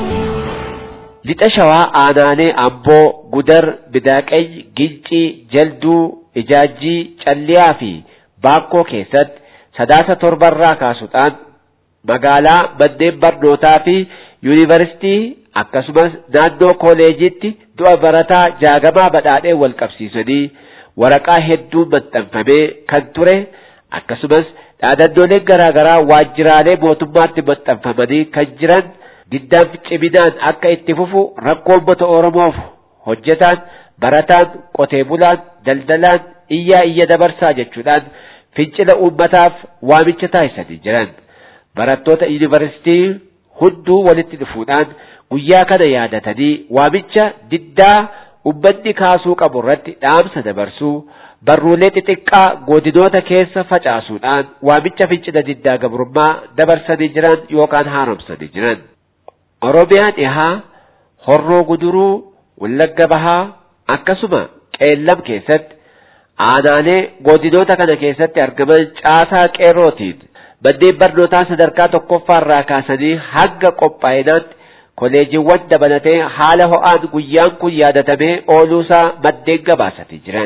Lixa shawaa aanaalee Amboo, Gudar, Bidaaqeny, Gincii, Jalduu, Ijaajjii, Calliyaa fi Baakkoo keessatti sadaasa torbarraa kaasuudhaan magaalaa manneen barnootaa fi yuunivarsiitii akkasumas naannoo kooleejiitti du'a barataa jaagamaa badhaadhee wal qabsiisanii waraqaa hedduu maxxanfamee kan ture akkasumas dhaadannooleen garaa garaa waajjiraalee mootummaatti maxxanfamanii kan jiran diddaan ciminaan akka itti fufu rakkoo uummata Oromoof hojjetaan barataan qotee bulaan daldalaan iyyaa iyya dabarsaa jechuudhaan fincila uummataaf waamicha taasisanii jiran barattoota yuunivarsiitii hunduu walitti dhufuudhaan guyyaa kana yaadatanii waamicha diddaa ummanni kaasuu qabu irratti dhaamsa dabarsuu barruulee xixiqqaa godinoota keessa facaasuudhaan waamicha fincila diddaa gabrummaa dabarsanii jiran yookaan haaromsanii jiran. Oromiyaa dhihaa, Horroo Guduruu, Wallagga Bahaa akkasuma Qeellam keessatti aanaalee godinoota kana keessatti argaman caasaa qeerrootiin manneen barnootaa sadarkaa tokkoffaarraa kaasanii hanga qophaa'inaatti koleejiiwwan dabalatee haala ho'aan guyyaan kun yaadatamee ooluusaa maddeen gabaasanii jiran.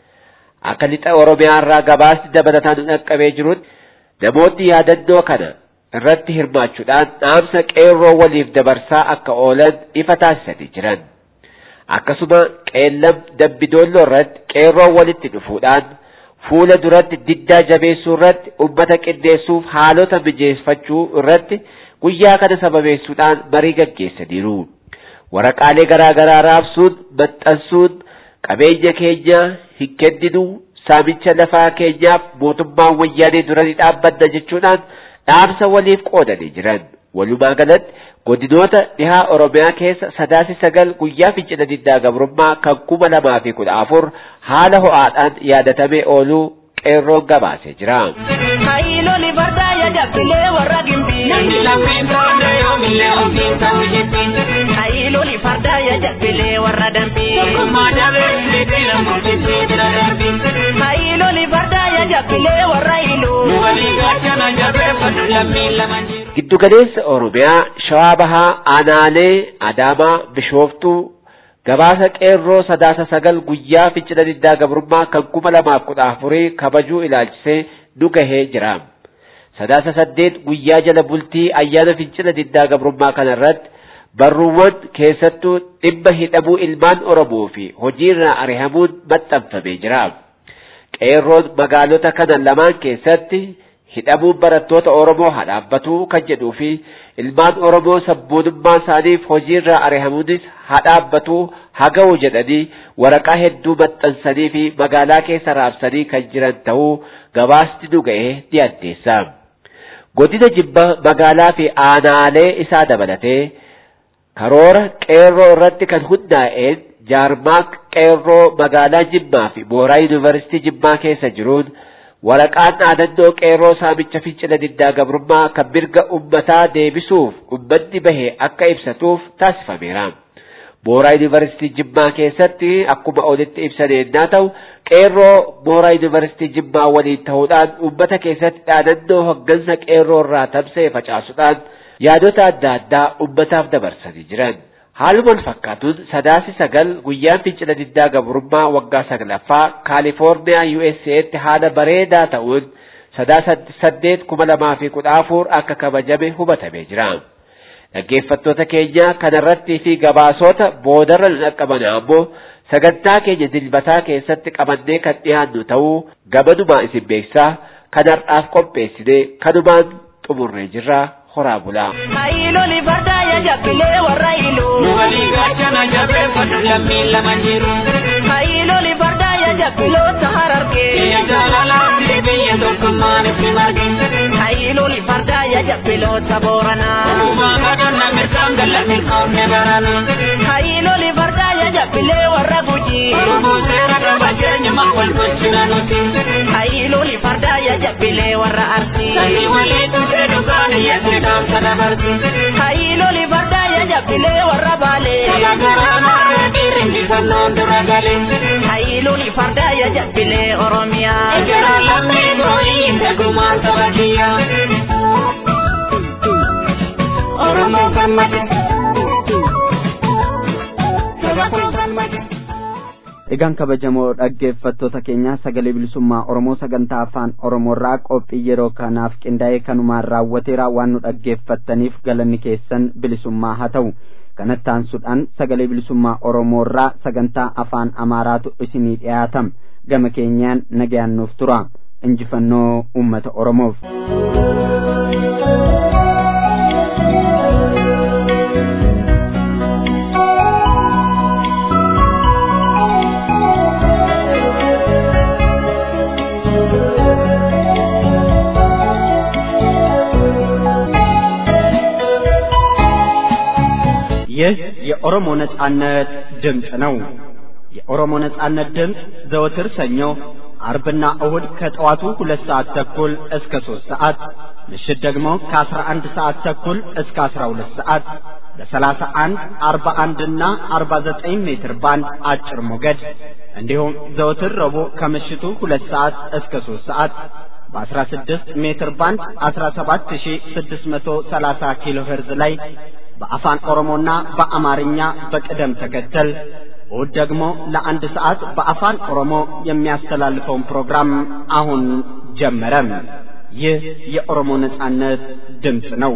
Akka lixa Oromiyaa irraa gabaasni dabalataan dhaqqabee jirutti namoonni yaadannoo kana irratti hirmaachuudhaan dhaamsa qeerroo waliif dabarsaa akka oolan ifa taasisanii jiran. Akkasuma qeellam dambidolloo irratti qeerroo walitti dhufuudhaan fuula duratti diddaa jabeessuu irratti ummata qindeessuuf haalota mijeeffachuu irratti guyyaa kana sababeessuudhaan marii gaggeessaniiru. Waraqaalee garaa garaa raabsuun, maxxansuun, qabeenya keenya hin kenninu, saamicha lafaa keenyaaf mootummaan wayyaanee dura ni dhaabbanna jechuudhaan dhaamsa waliif qoodanii jiran. Walumaa galatti godinoota dhihaa Oromiyaa keessa sadaasi sagal guyyaa fincila diddaa gabrummaa kan kuma lamaa fi kudha afur haala ho'aadhaan yaadatamee ooluu qeerroon gabaasee jira. Hayilooli fardaa yaadabbilee warra gimbii. Namni lammiin toonde yoomillee ofiin ta'u jetti. Hayilooli fardaa yaadabbilee warra dambii. Tokkummaa dabee fiitii lammoojjii bira darbii. Hayilooli fardaa yaadabbilee warra iluu. Walii gaachana jabeeffatu lammiin lama jiru. Giddugaleessa Oromiyaa Shawaa Bahaa Aanaalee Adaamaa Bishooftuu gabaasa qeerroo sadaasa sagal guyyaa fincila diddaa gabrummaa kan kuma lamaaf kudha afurii kabajuu ilaalchisee nu gahee jira. Sadaasa saddeet guyyaa jala bultii ayyaana fincila diddaa gabrummaa kana irratti barruuwwan keessattuu dhimma hidhamuu ilmaan Oromoo fi hojiirraa ari'amuun maxxanfamee jira. Qeerroon magaalota kana lamaan keessatti hidhamuun barattoota Oromoo haa dhaabbatu kan jedhuu fi ilmaan Oromoo sabboonummaa isaaniif hojiirraa ari'amuunis haa dhaabbatu haa ga'u jedhanii waraqaa hedduu maxxansanii fi magaalaa keessa raabsanii kan jiran ta'uu gabaasni nu ga'ee ni addeessa. Godina Jimmaa magaalaa fi aanaalee isaa dabalatee karoora qeerroo irratti kan hundaa'een jaarmaak qeerroo magaalaa Jimmaa fi mooraa yuunivarsiitii Jimmaa keessa jiruun waraqaan dhaadannoo qeerroo saamicha fincila diddaa gabrummaa kan mirga ummataa deebisuuf ummanni bahe akka ibsatuuf taasifameera. Mooraa yuunivarsiitii Jimmaa keessatti akkuma olitti ibsan yennaa ta'u qeerroo mooraa yuunivarsiitii Jimmaa waliin ta'uudhaan ummata keessatti dhaadannoo hoggansa qeerroo irraa tamsa'e facaasuudhaan yaadota adda addaa ummataaf dabarsanii jiran. Haaluma wal fakkaatuun sadaasi sagal guyyaan fincila diddaa gabrummaa waggaa saglaffaa Kaalifoorniyaa USA'tti haala bareedaa ta'uun sadaasa saddeet kuma lamaa fi kudha afur akka kabajame hubatamee jira. Dhaggeeffattoota keenya kanarrattii fi gabaasota boodarra dhaqqaban ammoo sagantaa keenya dilbataa keessatti qabannee kan dhiyaannu ta'uu gamanumaa isin beeksisaa kan har'aaf qopheessine kanumaan xumurree jirra horaa bulaa. Hayilooli fardaa ya jabbilee warra iluu. Nu walii gaachana jabeeffadhu lammii lama jiru. Hayilooli fardaa ya jabbiloota harargee. Biyya jaalalaatti biyya tokkummaan itti marge. Hayilooli fardaa ya jabbiloota booranaa. Uumaa kadhanna mirgaan galla milkoomne barana. Hayilooli fardaa ya jabbilee warra gujii. Oromoo seera qaba jeenyuma wal gochina nuti. Hayilooli fardaa ya jabbilee warra arsii. Sanii walii tuutee dhugaan yeesne kaamsa dabarti. Hayilooli fardaa ya jabbilee warra baalee. Kalagaraa maarree dhiiringi sannoon dura galee. Hayilooli fardaa ya jabbilee Oromiyaa. Ejjera lammii gooyii tegumaan saba kiyyaa. Oromoo gammade. Saba kun gammade. Egaan kabajamoo dhaggeeffattoota keenya sagalee bilisummaa Oromoo sagantaa afaan Oromoorraa qophii yeroo kanaaf qindaa'ee kanumaan raawwateera waan nu dhaggeeffattaniif galanni keessan bilisummaa haa ta'u. Kanatti aansuudhaan sagalee bilisummaa Oromoorraa sagantaa afaan Amaaraatu isinii dhiyaatam. Gama keenyaan nagayaan nuuf tura. Injifannoo uummata Oromoof. ይህ የኦሮሞ ነጻነት ድምፅ ነው። የኦሮሞ ነጻነት ድምፅ ዘወትር ሰኞ፣ አርብና እሁድ ከጠዋቱ ሁለት ሰዓት ተኩል እስከ ሦስት ሰዓት ምሽት ደግሞ ከአስራ አንድ ሰዓት ተኩል እስከ አስራ ሁለት ሰዓት በሰላሳ አንድ አርባ አንድና አርባ ዘጠኝ ሜትር ባንድ አጭር ሞገድ እንዲሁም ዘወትር ረቡዕ ከምሽቱ ሁለት ሰዓት እስከ ሦስት ሰዓት በ16 ሜትር ባንድ 17630 ኪሎ ሄርዝ ላይ በአፋን ኦሮሞና በአማርኛ በቅደም ተከተል እሁድ ደግሞ ለአንድ ሰዓት በአፋን ኦሮሞ የሚያስተላልፈውን ፕሮግራም አሁን ጀመረ። ይህ የኦሮሞ ነጻነት ድምፅ ነው።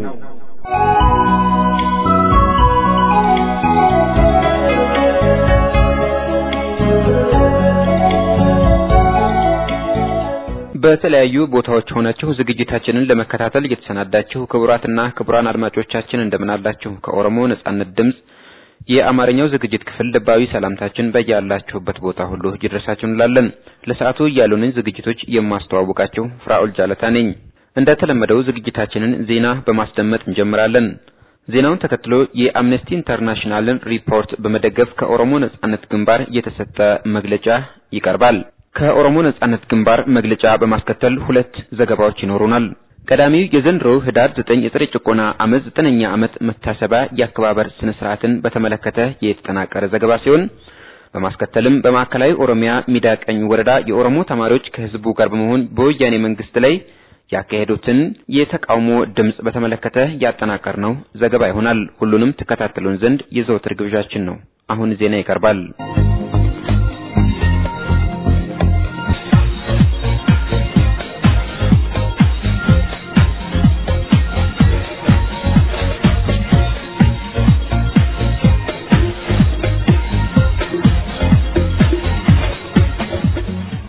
በተለያዩ ቦታዎች ሆናችሁ ዝግጅታችንን ለመከታተል እየተሰናዳችሁ ክቡራትና ክቡራን አድማጮቻችን እንደምን አላችሁ? ከኦሮሞ ነጻነት ድምፅ የአማርኛው ዝግጅት ክፍል ልባዊ ሰላምታችን በያላችሁበት ቦታ ሁሉ ይድረሳችሁ እንላለን። ለሰዓቱ ያሉንን ዝግጅቶች የማስተዋውቃችሁ ፍራኦል ጃለታ ነኝ። እንደተለመደው ዝግጅታችንን ዜና በማስደመጥ እንጀምራለን። ዜናውን ተከትሎ የአምነስቲ ኢንተርናሽናልን ሪፖርት በመደገፍ ከኦሮሞ ነጻነት ግንባር የተሰጠ መግለጫ ይቀርባል። ከኦሮሞ ነጻነት ግንባር መግለጫ በማስከተል ሁለት ዘገባዎች ይኖሩናል። ቀዳሚው የዘንድሮው ህዳር ዘጠኝ የፀረ ጭቆና አመፅ ዘጠነኛ ዓመት መታሰቢያ የአከባበር ስነ ስርዓትን በተመለከተ የተጠናቀረ ዘገባ ሲሆን በማስከተልም በማዕከላዊ ኦሮሚያ ሚዳቀኝ ወረዳ የኦሮሞ ተማሪዎች ከህዝቡ ጋር በመሆን በወያኔ መንግስት ላይ ያካሄዱትን የተቃውሞ ድምፅ በተመለከተ ያጠናቀርነው ዘገባ ይሆናል። ሁሉንም ተከታተሉን ዘንድ የዘወትር ግብዣችን ነው። አሁን ዜና ይቀርባል።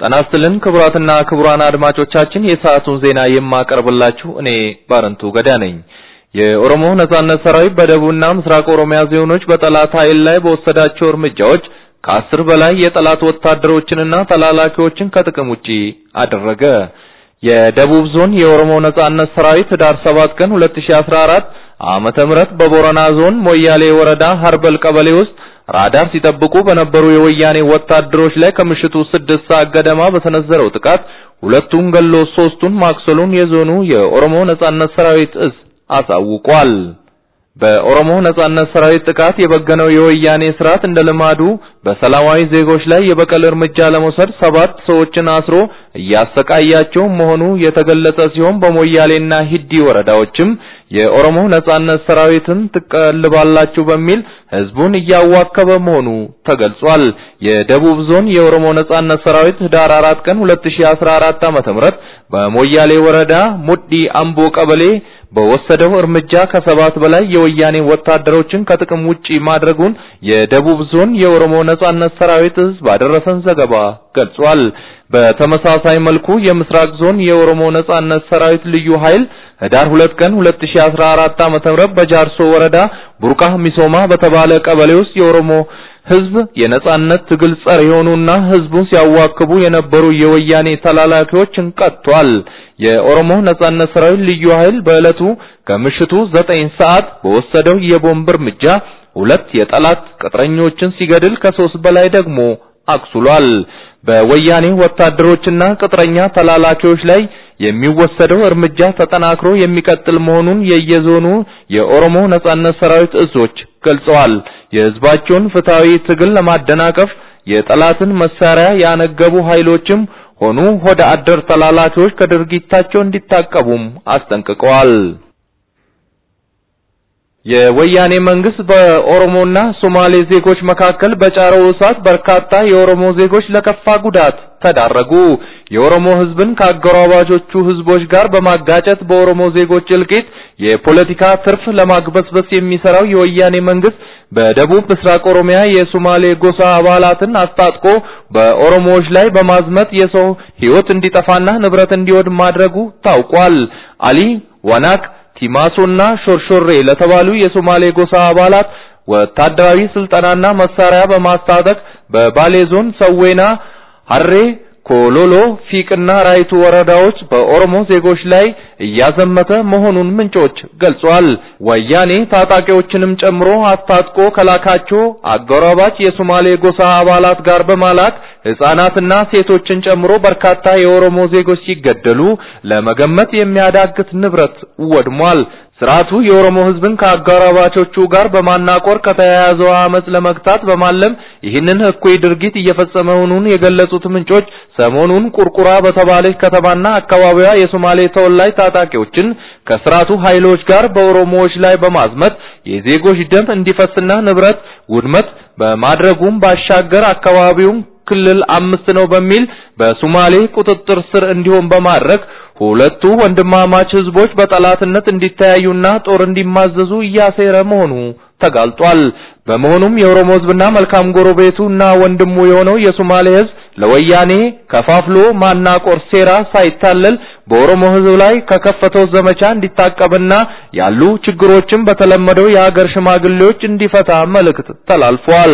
ጤና ይስጥልን ክቡራትና ክቡራን አድማጮቻችን የሰዓቱን ዜና የማቀርብላችሁ እኔ ባረንቱ ገዳ ነኝ። የኦሮሞ ነጻነት ሰራዊት በደቡብና ምስራቅ ኦሮሚያ ዞኖች በጠላት ኃይል ላይ በወሰዳቸው እርምጃዎች ከአስር በላይ የጠላት ወታደሮችንና ተላላኪዎችን ከጥቅም ውጪ አደረገ። የደቡብ ዞን የኦሮሞ ነጻነት ሰራዊት ህዳር 7 ቀን 2014 ዓመተ ምህረት በቦረና ዞን ሞያሌ ወረዳ ሀርበል ቀበሌ ውስጥ ራዳር ሲጠብቁ በነበሩ የወያኔ ወታደሮች ላይ ከምሽቱ ስድስት ሰዓት ገደማ በሰነዘረው ጥቃት ሁለቱን ገሎ ሶስቱን ማክሰሉን የዞኑ የኦሮሞ ነጻነት ሰራዊት እዝ አሳውቋል። በኦሮሞ ነጻነት ሰራዊት ጥቃት የበገነው የወያኔ ስርዓት እንደ ልማዱ በሰላማዊ ዜጎች ላይ የበቀል እርምጃ ለመውሰድ ሰባት ሰዎችን አስሮ እያሰቃያቸው መሆኑ የተገለጸ ሲሆን በሞያሌና ሂዲ ወረዳዎችም የኦሮሞ ነጻነት ሰራዊትን ትቀልባላችሁ በሚል ህዝቡን እያዋከበ መሆኑ ተገልጿል። የደቡብ ዞን የኦሮሞ ነጻነት ሰራዊት ህዳር 4 ቀን 2014 ዓ.ም በሞያሌ ወረዳ ሙዲ አምቦ ቀበሌ በወሰደው እርምጃ ከሰባት በላይ የወያኔ ወታደሮችን ከጥቅም ውጪ ማድረጉን የደቡብ ዞን የኦሮሞ ነጻነት ሰራዊት ህዝብ ባደረሰን ዘገባ ገልጿል። በተመሳሳይ መልኩ የምስራቅ ዞን የኦሮሞ ነጻነት ሰራዊት ልዩ ኃይል ህዳር 2 ቀን 2014 ዓ.ም በጃርሶ ወረዳ ቡርቃ ሚሶማ በተባለ ቀበሌ ውስጥ የኦሮሞ ህዝብ የነጻነት ትግል ጸር የሆኑና ህዝቡን ሲያዋክቡ የነበሩ የወያኔ ተላላኪዎችን ቀጥቷል። የኦሮሞ ነጻነት ሰራዊት ልዩ ኃይል በዕለቱ ከምሽቱ 9 ሰዓት በወሰደው የቦምብ እርምጃ ሁለት የጠላት ቅጥረኞችን ሲገድል ከሶስት በላይ ደግሞ አቁስሏል። በወያኔ ወታደሮችና ቅጥረኛ ተላላኪዎች ላይ የሚወሰደው እርምጃ ተጠናክሮ የሚቀጥል መሆኑን የየዞኑ የኦሮሞ ነጻነት ሰራዊት እዞች ገልጸዋል። የህዝባቸውን ፍትሃዊ ትግል ለማደናቀፍ የጠላትን መሳሪያ ያነገቡ ኃይሎችም ሆኑ ሆደ አደር ተላላኪዎች ከድርጊታቸው እንዲታቀቡም አስጠንቅቀዋል። የወያኔ መንግስት በኦሮሞና ሶማሌ ዜጎች መካከል በጫረው እሳት በርካታ የኦሮሞ ዜጎች ለከፋ ጉዳት ተዳረጉ። የኦሮሞ ህዝብን ከአጎራባቾቹ ህዝቦች ጋር በማጋጨት በኦሮሞ ዜጎች እልቂት የፖለቲካ ትርፍ ለማግበስበስ የሚሰራው የወያኔ መንግስት በደቡብ ምስራቅ ኦሮሚያ የሶማሌ ጎሳ አባላትን አስታጥቆ በኦሮሞዎች ላይ በማዝመት የሰው ህይወት እንዲጠፋና ንብረት እንዲወድም ማድረጉ ታውቋል። አሊ ዋናክ ቲማሶና ሾርሾሬ ለተባሉ የሶማሌ ጎሳ አባላት ወታደራዊ ስልጠናና መሳሪያ በማስታጠቅ በባሌ ዞን ሰዌና፣ ሐሬ፣ ኮሎሎ፣ ፊቅና ራይቱ ወረዳዎች በኦሮሞ ዜጎች ላይ እያዘመተ መሆኑን ምንጮች ገልጿል። ወያኔ ታጣቂዎችንም ጨምሮ አስታጥቆ ከላካቸው አጎራባች የሶማሌ ጎሳ አባላት ጋር በማላክ ህፃናትና ሴቶችን ጨምሮ በርካታ የኦሮሞ ዜጎች ሲገደሉ ለመገመት የሚያዳግት ንብረት ወድሟል። ስርዓቱ የኦሮሞ ህዝብን ከአጎራባቾቹ ጋር በማናቆር ከተያያዘው አመጽ ለመግታት በማለም ይህንን እኩይ ድርጊት እየፈጸመ መሆኑን የገለጹት ምንጮች ሰሞኑን ቁርቁራ በተባለች ከተማና አካባቢዋ የሶማሌ ተወላጅ ታጣቂዎችን ከስርዓቱ ኃይሎች ጋር በኦሮሞዎች ላይ በማዝመት የዜጎች ደም እንዲፈስና ንብረት ውድመት በማድረጉም ባሻገር አካባቢውን ክልል አምስት ነው በሚል በሶማሌ ቁጥጥር ስር እንዲሆን በማድረግ ሁለቱ ወንድማማች ህዝቦች በጠላትነት እንዲተያዩና ጦር እንዲማዘዙ እያሴረ መሆኑ ተጋልጧል። በመሆኑም የኦሮሞ ህዝብና መልካም ጎረቤቱና ወንድሙ የሆነው የሶማሌ ህዝብ ለወያኔ ከፋፍሎ ማናቆር ሴራ ሳይታለል በኦሮሞ ህዝብ ላይ ከከፈተው ዘመቻ እንዲታቀብና ያሉ ችግሮችን በተለመደው የሀገር ሽማግሌዎች እንዲፈታ መልእክት ተላልፏል።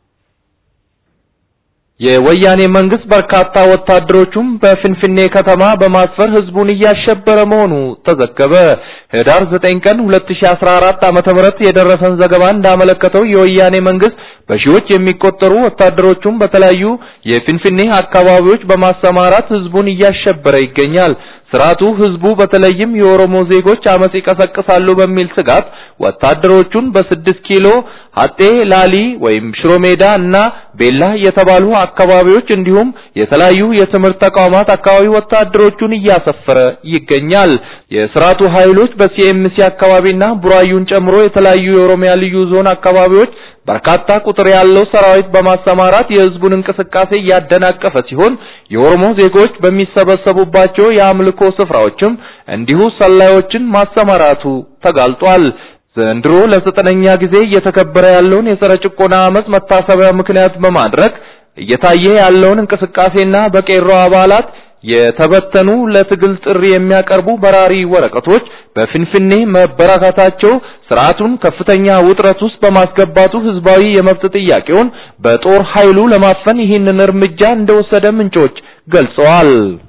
የወያኔ መንግስት በርካታ ወታደሮቹም በፍንፍኔ ከተማ በማስፈር ህዝቡን እያሸበረ መሆኑ ተዘገበ። ህዳር 9 ቀን 2014 ዓመተ ምህረት የደረሰን ዘገባ እንዳመለከተው የወያኔ መንግስት በሺዎች የሚቆጠሩ ወታደሮቹም በተለያዩ የፍንፍኔ አካባቢዎች በማሰማራት ህዝቡን እያሸበረ ይገኛል። ስርዓቱ ህዝቡ በተለይም የኦሮሞ ዜጎች አመጽ ይቀሰቅሳሉ በሚል ስጋት ወታደሮቹን በስድስት ኪሎ ሀጤ ላሊ ወይም ሽሮሜዳ እና ቤላ የተባሉ አካባቢዎች እንዲሁም የተለያዩ የትምህርት ተቋማት አካባቢ ወታደሮቹን እያሰፈረ ይገኛል። የስርዓቱ ኃይሎች በሲኤምሲ አካባቢና ቡራዩን ጨምሮ የተለያዩ የኦሮሚያ ልዩ ዞን አካባቢዎች በርካታ ቁጥር ያለው ሰራዊት በማሰማራት የህዝቡን እንቅስቃሴ እያደናቀፈ ሲሆን የኦሮሞ ዜጎች በሚሰበሰቡባቸው የአምልኮ ስፍራዎችም እንዲሁ ሰላዮችን ማሰማራቱ ተጋልጧል። ዘንድሮ ለዘጠነኛ ጊዜ እየተከበረ ያለውን የጸረ ጭቆና አመጽ መታሰቢያ ምክንያት በማድረግ እየታየ ያለውን እንቅስቃሴና በቄሮ አባላት የተበተኑ ለትግል ጥሪ የሚያቀርቡ በራሪ ወረቀቶች በፍንፍኔ መበራከታቸው ስርዓቱን ከፍተኛ ውጥረት ውስጥ በማስገባቱ ህዝባዊ የመብት ጥያቄውን በጦር ኃይሉ ለማፈን ይህንን እርምጃ እንደወሰደ ምንጮች ገልጸዋል።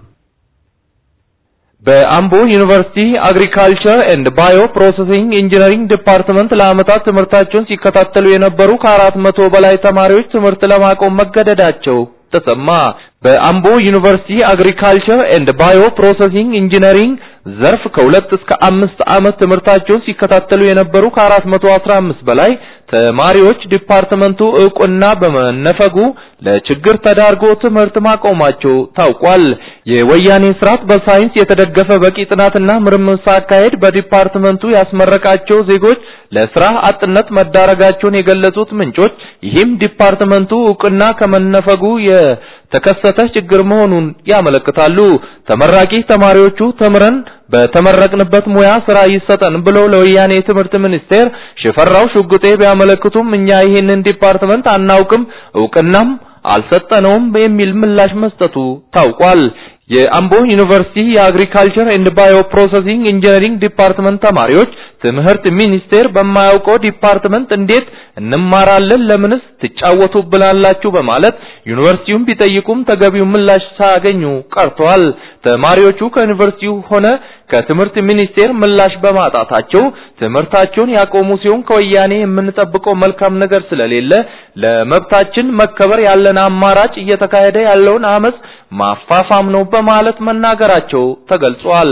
በአምቦ ዩኒቨርሲቲ አግሪካልቸር ኤንድ ባዮ ፕሮሰሲንግ ኢንጂነሪንግ ዲፓርትመንት ለዓመታት ትምህርታቸውን ሲከታተሉ የነበሩ ከአራት መቶ በላይ ተማሪዎች ትምህርት ለማቆም መገደዳቸው ተሰማ። በአምቦ ዩኒቨርሲቲ አግሪካልቸር ኤንድ ባዮ ፕሮሰሲንግ ኢንጂነሪንግ ዘርፍ ከሁለት እስከ አምስት ዓመት ትምህርታቸውን ሲከታተሉ የነበሩ ከአራት መቶ አስራ አምስት በላይ ተማሪዎች ዲፓርትመንቱ እውቅና በመነፈጉ ለችግር ተዳርጎ ትምህርት ማቆማቸው ታውቋል። የወያኔ ስርዓት በሳይንስ የተደገፈ በቂ ጥናትና ምርምር ሳካሄድ በዲፓርትመንቱ ያስመረቃቸው ዜጎች ለስራ አጥነት መዳረጋቸውን የገለጹት ምንጮች ይህም ዲፓርትመንቱ እውቅና ከመነፈጉ የተከሰተ ችግር መሆኑን ያመለክታሉ። ተመራቂ ተማሪዎቹ ተምረን በተመረቅንበት ሙያ ስራ ይሰጠን ብለው ለወያኔ ትምህርት ሚኒስቴር ሽፈራው ሽጉጤ ቢያመለክቱም እኛ ይህንን ዲፓርትመንት አናውቅም፣ እውቅናም አልሰጠነውም የሚል ምላሽ መስጠቱ ታውቋል። የአምቦ ዩኒቨርሲቲ የአግሪካልቸር ኤንድ ባዮ ፕሮሰሲንግ ኢንጂነሪንግ ዲፓርትመንት ተማሪዎች ትምህርት ሚኒስቴር በማያውቀው ዲፓርትመንት እንዴት እንማራለን? ለምንስ ትጫወቱብናላችሁ? በማለት ዩኒቨርሲቲውን ቢጠይቁም ተገቢው ምላሽ ሳያገኙ ቀርተዋል። ተማሪዎቹ ከዩኒቨርሲቲው ሆነ ከትምህርት ሚኒስቴር ምላሽ በማጣታቸው ትምህርታቸውን ያቆሙ ሲሆን ከወያኔ የምንጠብቀው መልካም ነገር ስለሌለ ለመብታችን መከበር ያለን አማራጭ እየተካሄደ ያለውን አመጽ ማፋፋም ነው በማለት መናገራቸው ተገልጿል።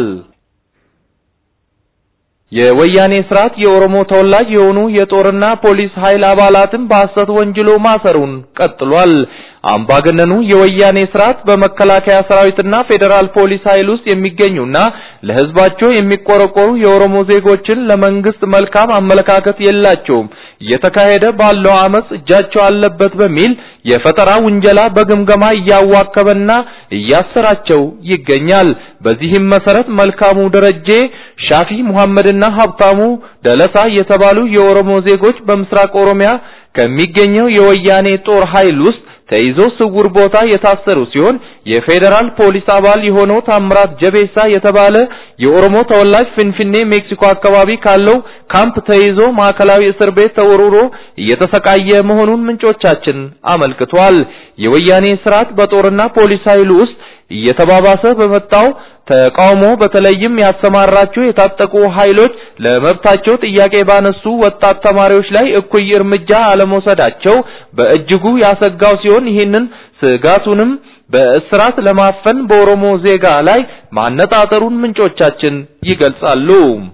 የወያኔ ስርዓት የኦሮሞ ተወላጅ የሆኑ የጦርና ፖሊስ ኃይል አባላትን በሐሰት ወንጅሎ ማሰሩን ቀጥሏል። አምባገነኑ የወያኔ ስርዓት በመከላከያ ሰራዊትና ፌዴራል ፖሊስ ኃይል ውስጥ የሚገኙና ለህዝባቸው የሚቆረቆሩ የኦሮሞ ዜጎችን ለመንግስት መልካም አመለካከት የላቸውም፣ እየተካሄደ ባለው አመጽ እጃቸው አለበት በሚል የፈጠራ ውንጀላ በግምገማ እያዋከበና እያሰራቸው ይገኛል። በዚህም መሰረት መልካሙ ደረጄ፣ ሻፊ ሙሐመድና ሀብታሙ ደለሳ የተባሉ የኦሮሞ ዜጎች በምስራቅ ኦሮሚያ ከሚገኘው የወያኔ ጦር ኃይል ውስጥ ተይዞ ስውር ቦታ የታሰሩ ሲሆን የፌዴራል ፖሊስ አባል የሆነው ታምራት ጀቤሳ የተባለ የኦሮሞ ተወላጅ ፍንፍኔ ሜክሲኮ አካባቢ ካለው ካምፕ ተይዞ ማዕከላዊ እስር ቤት ተወርውሮ እየተሰቃየ መሆኑን ምንጮቻችን አመልክቷል። የወያኔ ስርዓት በጦርና ፖሊስ ኃይሉ ውስጥ እየተባባሰ በመጣው ተቃውሞ በተለይም ያሰማራቸው የታጠቁ ኃይሎች ለመብታቸው ጥያቄ ባነሱ ወጣት ተማሪዎች ላይ እኩይ እርምጃ አለመውሰዳቸው በእጅጉ ያሰጋው ሲሆን ይህንን ስጋቱንም በእስራት ለማፈን በኦሮሞ ዜጋ ላይ ማነጣጠሩን ምንጮቻችን ይገልጻሉ።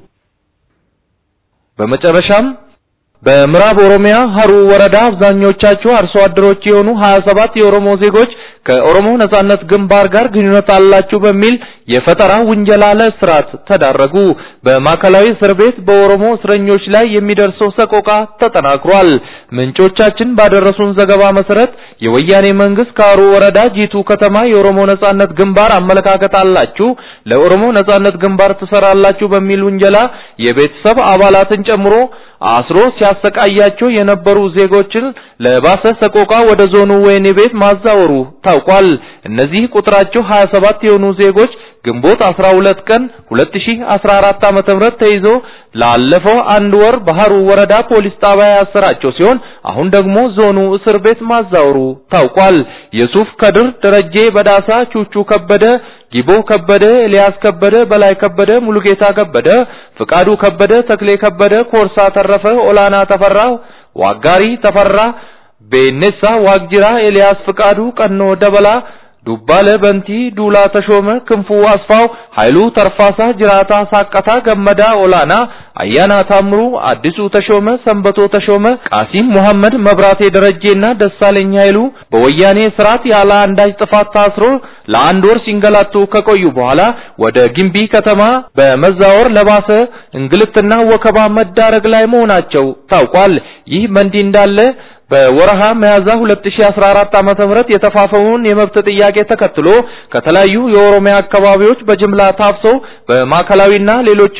በመጨረሻም በምዕራብ ኦሮሚያ ሀሩ ወረዳ አብዛኞቻቸው አርሶ አደሮች የሆኑ 27 የኦሮሞ ዜጎች ከኦሮሞ ነጻነት ግንባር ጋር ግንኙነት አላችሁ በሚል የፈጠራ ውንጀላ ለእስራት ተዳረጉ። በማዕከላዊ እስር ቤት በኦሮሞ እስረኞች ላይ የሚደርሰው ሰቆቃ ተጠናክሯል። ምንጮቻችን ባደረሱን ዘገባ መሰረት የወያኔ መንግስት ከሀሩ ወረዳ ጂቱ ከተማ የኦሮሞ ነጻነት ግንባር አመለካከት አላችሁ፣ ለኦሮሞ ነጻነት ግንባር ትሰራላችሁ በሚል ውንጀላ የቤተሰብ አባላትን ጨምሮ አስሮ ሲያሰቃያቸው የነበሩ ዜጎችን ለባሰ ሰቆቃ ወደ ዞኑ ወህኒ ቤት ማዛወሩ ታውቋል። እነዚህ ቁጥራቸው 27 የሆኑ ዜጎች ግንቦት 12 ቀን 2014 ዓመተ ምህረት ተይዞ ላለፈው አንድ ወር በሀሩ ወረዳ ፖሊስ ጣቢያ ያሰራቸው ሲሆን አሁን ደግሞ ዞኑ እስር ቤት ማዛወሩ ታውቋል። የሱፍ ከድር፣ ደረጄ በዳሳ፣ ቹቹ ከበደ፣ ጊቦ ከበደ፣ ኤልያስ ከበደ፣ በላይ ከበደ፣ ሙሉጌታ ከበደ፣ ፍቃዱ ከበደ፣ ተክሌ ከበደ፣ ኮርሳ ተረፈ፣ ኦላና ተፈራ፣ ዋጋሪ ተፈራ፣ ቤኔሳ ዋግጅራ፣ ኤልያስ ፍቃዱ፣ ቀኖ ደበላ ዱባለ በንቲ፣ ዱላ ተሾመ፣ ክንፉ አስፋው፣ ኃይሉ ተርፋሳ፣ ጅራታ ሳቀታ፣ ገመዳ ኦላና፣ አያና ታምሩ፣ አዲሱ ተሾመ፣ ሰንበቶ ተሾመ፣ ቃሲም መሐመድ፣ መብራቴ ደረጄና ደሳለኝ ኃይሉ በወያኔ ስርዓት ያለ አንዳች ጥፋት ታስሮ ለአንድ ወር ሲንገላቱ ከቆዩ በኋላ ወደ ግምቢ ከተማ በመዛወር ለባሰ እንግልትና ወከባ መዳረግ ላይ መሆናቸው ታውቋል። ይህ በእንዲህ እንዳለ በወረሃ ሚያዝያ 2014 ዓመተ ምህረት የተፋፈሙን የመብት ጥያቄ ተከትሎ ከተለያዩ የኦሮሚያ አካባቢዎች በጅምላ ታፍሰው በማዕከላዊና ሌሎችም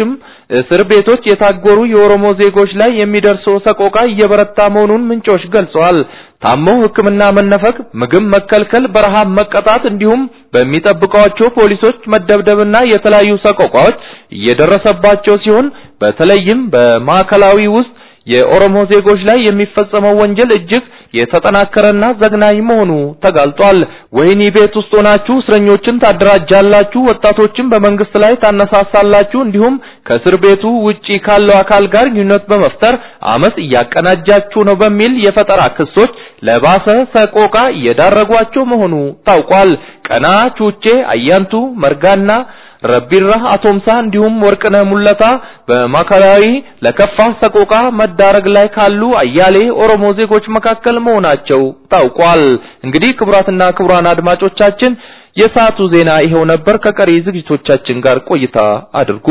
እስር ቤቶች የታጎሩ የኦሮሞ ዜጎች ላይ የሚደርሰው ሰቆቃ እየበረታ መሆኑን ምንጮች ገልጸዋል። ታመው ሕክምና መነፈግ፣ ምግብ መከልከል፣ በረሃብ መቀጣት እንዲሁም በሚጠብቋቸው ፖሊሶች መደብደብና የተለያዩ ሰቆቃዎች እየደረሰባቸው ሲሆን በተለይም በማዕከላዊ ውስጥ የኦሮሞ ዜጎች ላይ የሚፈጸመው ወንጀል እጅግ የተጠናከረና ዘግናኝ መሆኑ ተጋልጧል። ወህኒ ቤት ውስጥ ሆናችሁ እስረኞችን ታደራጃላችሁ፣ ወጣቶችን በመንግስት ላይ ታነሳሳላችሁ፣ እንዲሁም ከእስር ቤቱ ውጪ ካለው አካል ጋር ግንኙነት በመፍጠር አመጽ እያቀናጃችሁ ነው በሚል የፈጠራ ክሶች ለባሰ ሰቆቃ እየዳረጓቸው መሆኑ ታውቋል። ቀና ቹቼ፣ አያንቱ መርጋና ረቢራ አቶምሳ እንዲሁም ወርቅነህ ሙለታ በማዕከላዊ ለከፋ ሰቆቃ መዳረግ ላይ ካሉ አያሌ ኦሮሞ ዜጎች መካከል መሆናቸው ታውቋል። እንግዲህ ክቡራትና ክቡራን አድማጮቻችን የሰዓቱ ዜና ይሄው ነበር። ከቀሪ ዝግጅቶቻችን ጋር ቆይታ አድርጉ።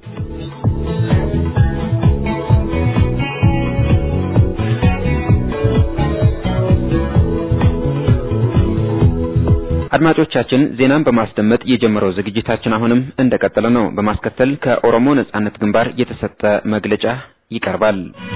አድማጮቻችን ዜናን በማስደመጥ የጀመረው ዝግጅታችን አሁንም እንደቀጠለ ነው። በማስከተል ከኦሮሞ ነጻነት ግንባር የተሰጠ መግለጫ ይቀርባል።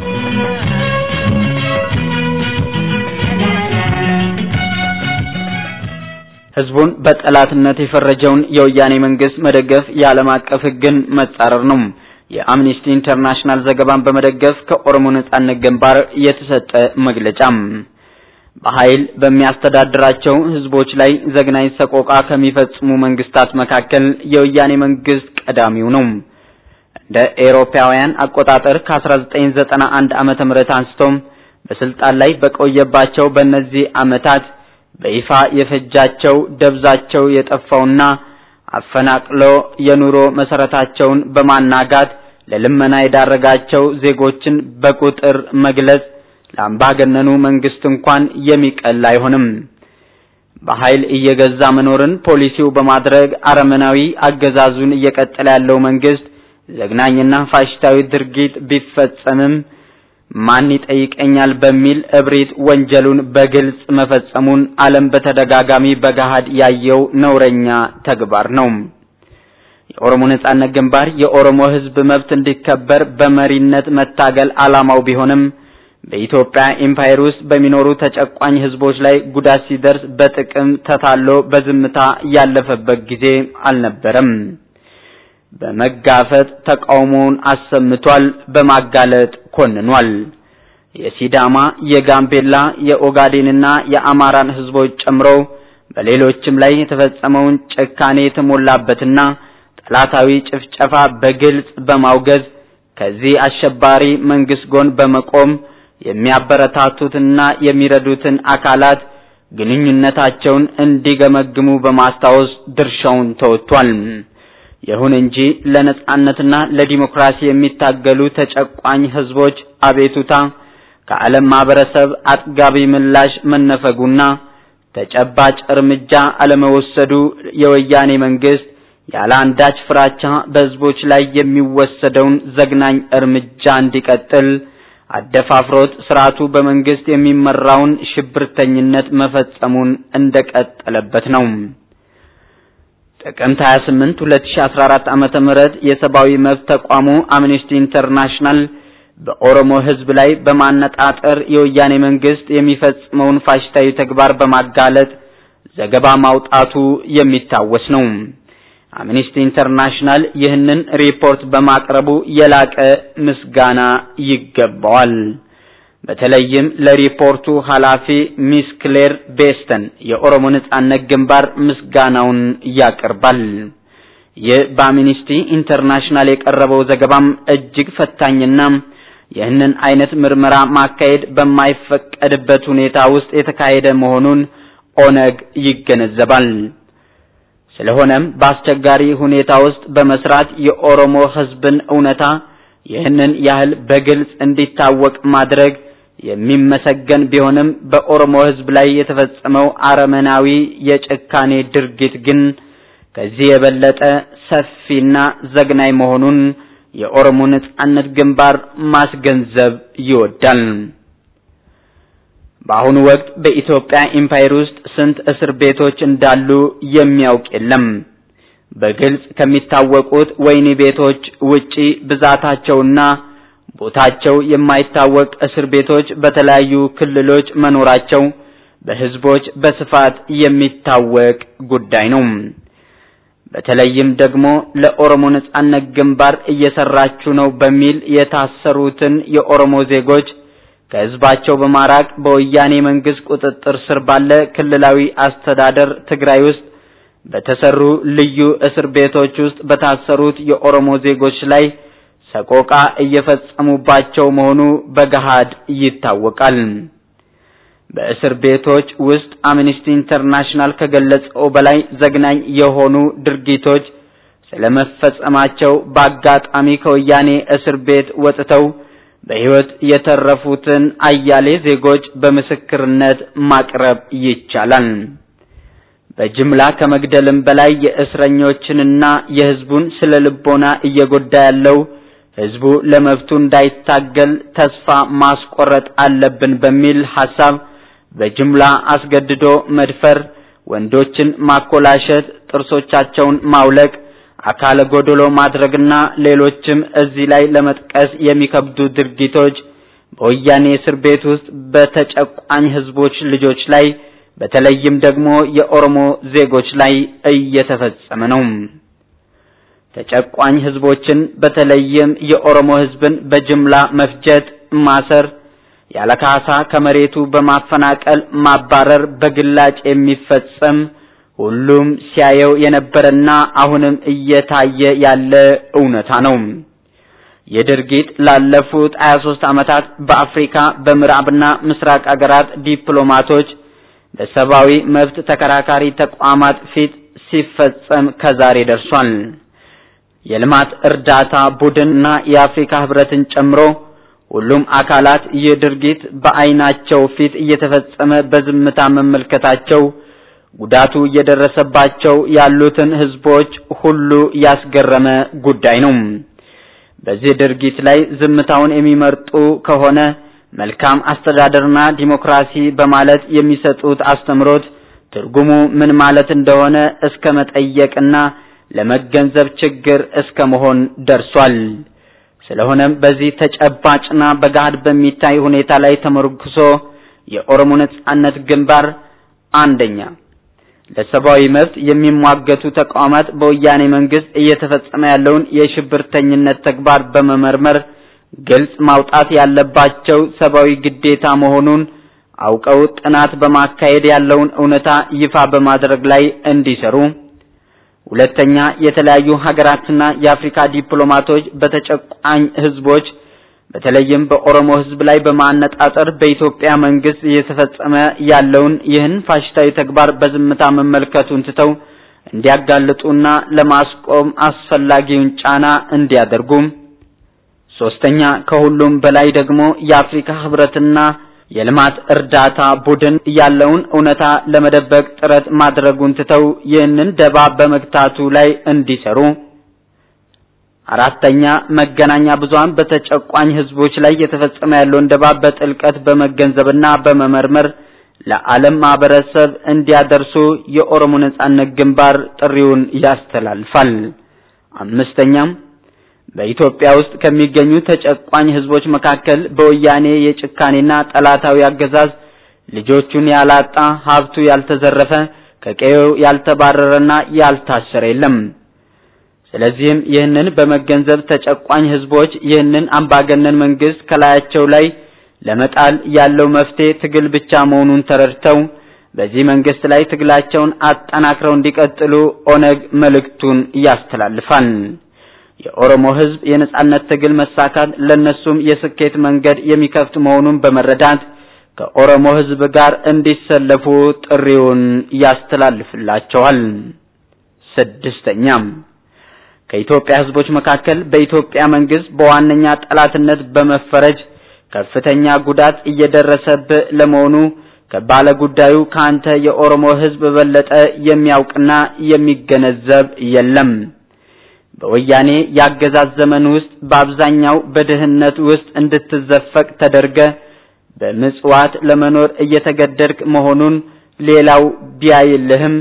ህዝቡን በጠላትነት የፈረጀውን የወያኔ መንግስት መደገፍ የዓለም አቀፍ ህግን መጻረር ነው። የአምኒስቲ ኢንተርናሽናል ዘገባን በመደገፍ ከኦሮሞ ነጻነት ግንባር የተሰጠ መግለጫም በኃይል በሚያስተዳድራቸው ህዝቦች ላይ ዘግናኝ ሰቆቃ ከሚፈጽሙ መንግስታት መካከል የወያኔ መንግስት ቀዳሚው ነው። እንደ ኤሮፓውያን አቆጣጠር ከ1991 ዓመተ ምህረት አንስቶ በስልጣን ላይ በቆየባቸው በእነዚህ ዓመታት በይፋ የፈጃቸው ደብዛቸው የጠፋውና አፈናቅሎ የኑሮ መሰረታቸውን በማናጋት ለልመና የዳረጋቸው ዜጎችን በቁጥር መግለጽ ለአምባገነኑ መንግስት እንኳን የሚቀል አይሆንም። በኃይል እየገዛ መኖርን ፖሊሲው በማድረግ አረመናዊ አገዛዙን እየቀጠለ ያለው መንግስት ዘግናኝና ፋሽስታዊ ድርጊት ቢፈጸምም ማን ይጠይቀኛል በሚል እብሪት ወንጀሉን በግልጽ መፈጸሙን ዓለም በተደጋጋሚ በገሃድ ያየው ነውረኛ ተግባር ነው። የኦሮሞ ነጻነት ግንባር የኦሮሞ ህዝብ መብት እንዲከበር በመሪነት መታገል ዓላማው ቢሆንም በኢትዮጵያ ኤምፓየር ውስጥ በሚኖሩ ተጨቋኝ ህዝቦች ላይ ጉዳት ሲደርስ በጥቅም ተታሎ በዝምታ ያለፈበት ጊዜ አልነበረም። በመጋፈጥ ተቃውሞውን አሰምቷል፣ በማጋለጥ ኮንኗል። የሲዳማ፣ የጋምቤላ፣ የኦጋዴንና የአማራን ህዝቦች ጨምሮ በሌሎችም ላይ የተፈጸመውን ጭካኔ የተሞላበትና ጠላታዊ ጭፍጨፋ በግልጽ በማውገዝ ከዚህ አሸባሪ መንግስት ጎን በመቆም የሚያበረታቱትና የሚረዱትን አካላት ግንኙነታቸውን እንዲገመግሙ በማስታወስ ድርሻውን ተወጥቷል። ይሁን እንጂ ለነጻነትና ለዲሞክራሲ የሚታገሉ ተጨቋኝ ህዝቦች አቤቱታ ከዓለም ማህበረሰብ አጥጋቢ ምላሽ መነፈጉና ተጨባጭ እርምጃ አለመወሰዱ የወያኔ መንግስት ያለ አንዳች ፍራቻ በህዝቦች ላይ የሚወሰደውን ዘግናኝ እርምጃ እንዲቀጥል አደፋፍሮት ስርዓቱ በመንግስት የሚመራውን ሽብርተኝነት መፈጸሙን እንደቀጠለበት ነው። ጥቅምት 28 2014 ዓመተ ምህረት የሰብአዊ መብት ተቋሙ አምነስቲ ኢንተርናሽናል በኦሮሞ ህዝብ ላይ በማነጣጠር የወያኔ መንግስት የሚፈጽመውን ፋሽስታዊ ተግባር በማጋለጥ ዘገባ ማውጣቱ የሚታወስ ነው። አምነስቲ ኢንተርናሽናል ይህንን ሪፖርት በማቅረቡ የላቀ ምስጋና ይገባዋል። በተለይም ለሪፖርቱ ኃላፊ ሚስ ክሌር ቤስተን የኦሮሞ ነጻነት ግንባር ምስጋናውን ያቀርባል። ይህ በአምነስቲ ኢንተርናሽናል የቀረበው ዘገባም እጅግ ፈታኝና ይህንን አይነት ምርመራ ማካሄድ በማይፈቀድበት ሁኔታ ውስጥ የተካሄደ መሆኑን ኦነግ ይገነዘባል። ስለሆነም በአስቸጋሪ ሁኔታ ውስጥ በመስራት የኦሮሞ ህዝብን እውነታ ይህንን ያህል በግልጽ እንዲታወቅ ማድረግ የሚመሰገን ቢሆንም በኦሮሞ ህዝብ ላይ የተፈጸመው አረመናዊ የጭካኔ ድርጊት ግን ከዚህ የበለጠ ሰፊና ዘግናኝ መሆኑን የኦሮሞ ነጻነት ግንባር ማስገንዘብ ይወዳል። በአሁኑ ወቅት በኢትዮጵያ ኢምፓየር ውስጥ ስንት እስር ቤቶች እንዳሉ የሚያውቅ የለም። በግልጽ ከሚታወቁት ወህኒ ቤቶች ውጪ ብዛታቸውና ቦታቸው የማይታወቅ እስር ቤቶች በተለያዩ ክልሎች መኖራቸው በህዝቦች በስፋት የሚታወቅ ጉዳይ ነው። በተለይም ደግሞ ለኦሮሞ ነጻነት ግንባር እየሰራችሁ ነው በሚል የታሰሩትን የኦሮሞ ዜጎች ከህዝባቸው በማራቅ በወያኔ መንግስት ቁጥጥር ስር ባለ ክልላዊ አስተዳደር ትግራይ ውስጥ በተሰሩ ልዩ እስር ቤቶች ውስጥ በታሰሩት የኦሮሞ ዜጎች ላይ ሰቆቃ እየፈጸሙባቸው መሆኑ በገሃድ ይታወቃል። በእስር ቤቶች ውስጥ አምነስቲ ኢንተርናሽናል ከገለጸው በላይ ዘግናኝ የሆኑ ድርጊቶች ስለመፈጸማቸው በአጋጣሚ ከወያኔ እስር ቤት ወጥተው በህይወት የተረፉትን አያሌ ዜጎች በምስክርነት ማቅረብ ይቻላል። በጅምላ ከመግደልም በላይ የእስረኞችንና የህዝቡን ስለ ልቦና እየጎዳ ያለው ህዝቡ ለመብቱ እንዳይታገል ተስፋ ማስቆረጥ አለብን በሚል ሐሳብ በጅምላ አስገድዶ መድፈር፣ ወንዶችን ማኮላሸት፣ ጥርሶቻቸውን ማውለቅ፣ አካለ ጎደሎ ማድረግና ሌሎችም እዚህ ላይ ለመጥቀስ የሚከብዱ ድርጊቶች በወያኔ እስር ቤት ውስጥ በተጨቋኝ ህዝቦች ልጆች ላይ በተለይም ደግሞ የኦሮሞ ዜጎች ላይ እየተፈጸመ ነው። ተጨቋኝ ህዝቦችን በተለይም የኦሮሞ ህዝብን በጅምላ መፍጀት፣ ማሰር፣ ያለ ካሳ ከመሬቱ በማፈናቀል ማባረር በግላጭ የሚፈጸም ሁሉም ሲያየው የነበረና አሁንም እየታየ ያለ እውነታ ነው። ይህ ድርጊት ላለፉት 23 ዓመታት በአፍሪካ በምዕራብና ምስራቅ አገራት ዲፕሎማቶች በሰብአዊ መብት ተከራካሪ ተቋማት ፊት ሲፈጸም ከዛሬ ደርሷል። የልማት እርዳታ ቡድንና የአፍሪካ ህብረትን ጨምሮ ሁሉም አካላት ይህ ድርጊት በአይናቸው ፊት እየተፈጸመ በዝምታ መመልከታቸው ጉዳቱ እየደረሰባቸው ያሉትን ህዝቦች ሁሉ ያስገረመ ጉዳይ ነው። በዚህ ድርጊት ላይ ዝምታውን የሚመርጡ ከሆነ መልካም አስተዳደርና ዲሞክራሲ በማለት የሚሰጡት አስተምሮት ትርጉሙ ምን ማለት እንደሆነ እስከ መጠየቅና ለመገንዘብ ችግር እስከ መሆን ደርሷል። ስለሆነም በዚህ ተጨባጭና በገሃድ በሚታይ ሁኔታ ላይ ተመርኩሶ የኦሮሞ ነጻነት ግንባር አንደኛ ለሰብአዊ መብት የሚሟገቱ ተቋማት በወያኔ መንግስት እየተፈጸመ ያለውን የሽብርተኝነት ተግባር በመመርመር ግልጽ ማውጣት ያለባቸው ሰብአዊ ግዴታ መሆኑን አውቀው ጥናት በማካሄድ ያለውን እውነታ ይፋ በማድረግ ላይ እንዲሰሩ። ሁለተኛ የተለያዩ ሀገራትና የአፍሪካ ዲፕሎማቶች በተጨቋኝ ህዝቦች በተለይም በኦሮሞ ህዝብ ላይ በማነጣጠር በኢትዮጵያ መንግስት እየተፈጸመ ያለውን ይህን ፋሽስታዊ ተግባር በዝምታ መመልከቱን ትተው እንዲያጋልጡና ለማስቆም አስፈላጊውን ጫና እንዲያደርጉ። ሶስተኛ ከሁሉም በላይ ደግሞ የአፍሪካ ህብረትና የልማት እርዳታ ቡድን ያለውን እውነታ ለመደበቅ ጥረት ማድረጉን ትተው ይህንን ደባ በመግታቱ ላይ እንዲሰሩ። አራተኛ መገናኛ ብዙሃን በተጨቋኝ ህዝቦች ላይ የተፈጸመ ያለውን ደባ በጥልቀት በመገንዘብና በመመርመር ለዓለም ማህበረሰብ እንዲያደርሱ የኦሮሞ ነጻነት ግንባር ጥሪውን ያስተላልፋል። አምስተኛም በኢትዮጵያ ውስጥ ከሚገኙ ተጨቋኝ ህዝቦች መካከል በወያኔ የጭካኔና ጠላታዊ አገዛዝ ልጆቹን ያላጣ ሀብቱ ያልተዘረፈ ከቀዬው ያልተባረረና ያልታሰረ የለም። ስለዚህም ይህንን በመገንዘብ ተጨቋኝ ህዝቦች ይህንን አምባገነን መንግስት ከላያቸው ላይ ለመጣል ያለው መፍትሄ ትግል ብቻ መሆኑን ተረድተው በዚህ መንግስት ላይ ትግላቸውን አጠናክረው እንዲቀጥሉ ኦነግ መልእክቱን ያስተላልፋል። የኦሮሞ ህዝብ የነጻነት ትግል መሳካት ለነሱም የስኬት መንገድ የሚከፍት መሆኑን በመረዳት ከኦሮሞ ህዝብ ጋር እንዲሰለፉ ጥሪውን ያስተላልፍላቸዋል። ስድስተኛም ከኢትዮጵያ ህዝቦች መካከል በኢትዮጵያ መንግስት በዋነኛ ጠላትነት በመፈረጅ ከፍተኛ ጉዳት እየደረሰብህ ለመሆኑ ከባለ ጉዳዩ ካንተ የኦሮሞ ህዝብ በበለጠ የሚያውቅና የሚገነዘብ የለም። በወያኔ ያገዛዝ ዘመን ውስጥ በአብዛኛው በድህነት ውስጥ እንድትዘፈቅ ተደርገ በምጽዋት ለመኖር እየተገደድክ መሆኑን ሌላው ቢያይልህም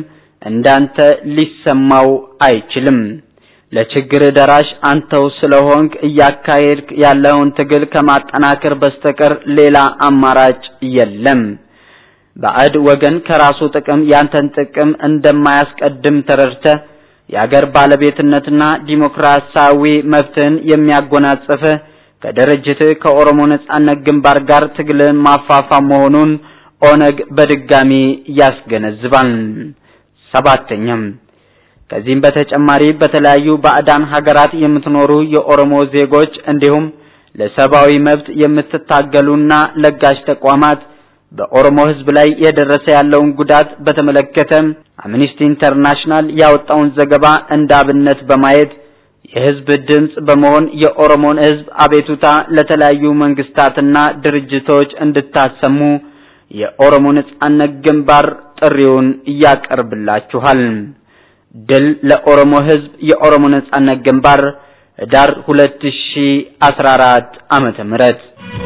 እንዳንተ ሊሰማው አይችልም። ለችግር ደራሽ አንተው ስለሆንክ እያካሄድክ ያለውን ትግል ከማጠናከር በስተቀር ሌላ አማራጭ የለም። ባዕድ ወገን ከራሱ ጥቅም ያንተን ጥቅም እንደማያስቀድም ተረድተህ የአገር ባለቤትነትና ዲሞክራሲያዊ መብትን የሚያጎናጽፍ ከድርጅት ከኦሮሞ ነጻነት ግንባር ጋር ትግልን ማፋፋም መሆኑን ኦነግ በድጋሚ ያስገነዝባል። ሰባተኛም ከዚህም በተጨማሪ በተለያዩ ባዕዳን ሀገራት የምትኖሩ የኦሮሞ ዜጎች እንዲሁም ለሰብአዊ መብት የምትታገሉና ለጋሽ ተቋማት በኦሮሞ ሕዝብ ላይ የደረሰ ያለውን ጉዳት በተመለከተ አምኒስቲ ኢንተርናሽናል ያወጣውን ዘገባ እንደ አብነት በማየት የሕዝብ ድምጽ በመሆን የኦሮሞን ሕዝብ አቤቱታ ለተለያዩ መንግስታትና ድርጅቶች እንድታሰሙ የኦሮሞ ነጻነት ግንባር ጥሪውን ያቀርብላችኋል። ድል ለኦሮሞ ሕዝብ! የኦሮሞ ነጻነት ግንባር ህዳር 2014 ዓመተ ምህረት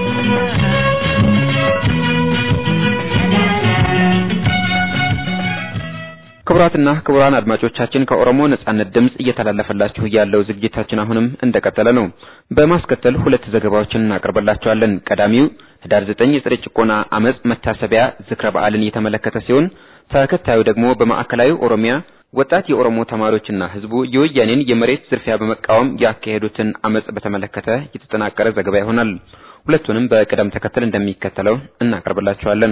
ክቡራትና ክቡራን አድማጮቻችን ከኦሮሞ ነጻነት ድምጽ እየተላለፈላችሁ ያለው ዝግጅታችን አሁንም እንደቀጠለ ነው። በማስከተል ሁለት ዘገባዎችን እናቀርብላችኋለን። ቀዳሚው ህዳር 9 የፀረ ጭቆና አመጽ መታሰቢያ ዝክረ በዓልን የተመለከተ ሲሆን ተከታዩ ደግሞ በማዕከላዊ ኦሮሚያ ወጣት የኦሮሞ ተማሪዎችና ህዝቡ የወያኔን የመሬት ዝርፊያ በመቃወም ያካሄዱትን አመጽ በተመለከተ የተጠናቀረ ዘገባ ይሆናል። ሁለቱንም በቅደም ተከተል እንደሚከተለው እናቀርብላችኋለን።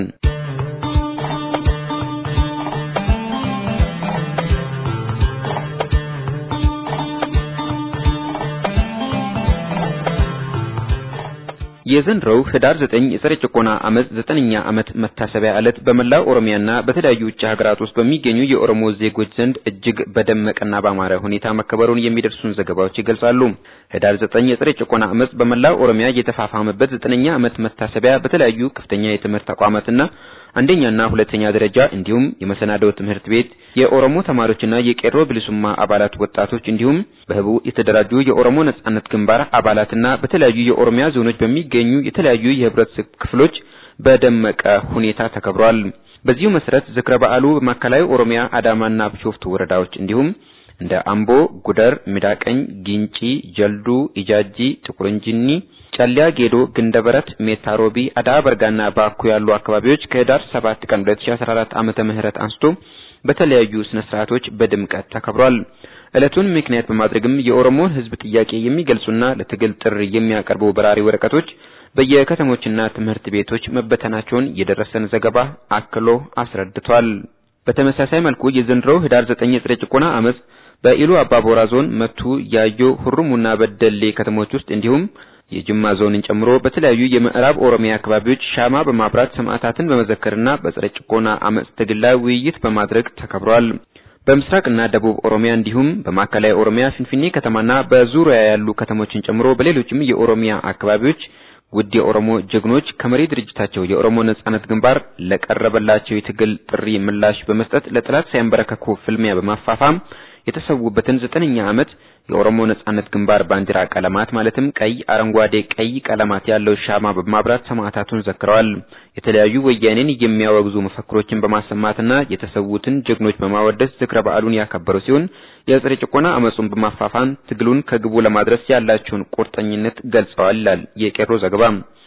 የዘንድሮው ህዳር 9 የፀረ ጭቆና አመጽ ዘጠነኛ ዓመት መታሰቢያ ዕለት በመላው ኦሮሚያና በተለያዩ ውጭ ሀገራት ውስጥ በሚገኙ የኦሮሞ ዜጎች ዘንድ እጅግ በደመቀና ባማረ ሁኔታ መከበሩን የሚደርሱን ዘገባዎች ይገልጻሉ። ህዳር 9 የፀረ ጭቆና አመጽ በመላው ኦሮሚያ የተፋፋመበት ዘጠነኛ ዓመት መታሰቢያ በተለያዩ ከፍተኛ የትምህርት ተቋማትና አንደኛና ሁለተኛ ደረጃ እንዲሁም የመሰናዶ ትምህርት ቤት የኦሮሞ ተማሪዎችና የቄሮ ብልሱማ አባላት ወጣቶች እንዲሁም በህቡ የተደራጁ የኦሮሞ ነጻነት ግንባር አባላትና በተለያዩ የኦሮሚያ ዞኖች በሚገኙ የተለያዩ የህብረተሰብ ክፍሎች በደመቀ ሁኔታ ተከብሯል። በዚሁ መሰረት ዝክረ በዓሉ በማዕከላዊ ኦሮሚያ አዳማና ቢሾፍቱ ወረዳዎች እንዲሁም እንደ አምቦ፣ ጉደር፣ ሚዳቀኝ፣ ጊንጪ፣ ጀልዱ፣ ኢጃጂ፣ ጥቁር እንጂኒ ጨሊያ ጌዶ፣ ግንደበረት፣ ሜታሮቢ፣ አዳ በርጋና ባኩ ያሉ አካባቢዎች ከህዳር 7 ቀን 2014 ዓመተ ምህረት አንስቶ በተለያዩ ስነ ስርዓቶች በድምቀት ተከብሯል። ዕለቱን ምክንያት በማድረግም የኦሮሞን ህዝብ ጥያቄ የሚገልጹና ለትግል ጥሪ የሚያቀርቡ በራሪ ወረቀቶች በየከተሞችና ትምህርት ቤቶች መበተናቸውን የደረሰን ዘገባ አክሎ አስረድቷል። በተመሳሳይ መልኩ የዘንድሮው ህዳር 9 የፀረ ጭቆና አመጽ በኢሉ አባቦራ ዞን መቱ፣ ያዮ፣ ሁሩሙና በደሌ ከተሞች ውስጥ እንዲሁም የጅማ ዞንን ጨምሮ በተለያዩ የምዕራብ ኦሮሚያ አካባቢዎች ሻማ በማብራት ሰማዕታትን በመዘከርና በፀረ ጭቆና አመጽ ትግል ላይ ውይይት በማድረግ ተከብሯል። በምስራቅና ደቡብ ኦሮሚያ እንዲሁም በማዕከላዊ ኦሮሚያ ፊንፊኔ ከተማና በዙሪያ ያሉ ከተሞችን ጨምሮ በሌሎችም የኦሮሚያ አካባቢዎች ውድ የኦሮሞ ጀግኖች ከመሪ ድርጅታቸው የኦሮሞ ነጻነት ግንባር ለቀረበላቸው የትግል ጥሪ ምላሽ በመስጠት ለጠላት ሳይንበረከኩ ፍልሚያ በማፋፋም የተሰዉበትን ዘጠነኛ ዓመት የኦሮሞ ነጻነት ግንባር ባንዲራ ቀለማት ማለትም ቀይ፣ አረንጓዴ፣ ቀይ ቀለማት ያለው ሻማ በማብራት ሰማዕታቱን ዘክረዋል። የተለያዩ ወያኔን የሚያወግዙ መፈክሮችን በማሰማትና የተሰዉትን ጀግኖች በማወደስ ዝክረ በዓሉን ያከበሩ ሲሆን የፀረ ጭቆና አመጹን በማፋፋም ትግሉን ከግቡ ለማድረስ ያላቸውን ቁርጠኝነት ገልጸዋል ይላል የቄሮ ዘገባ።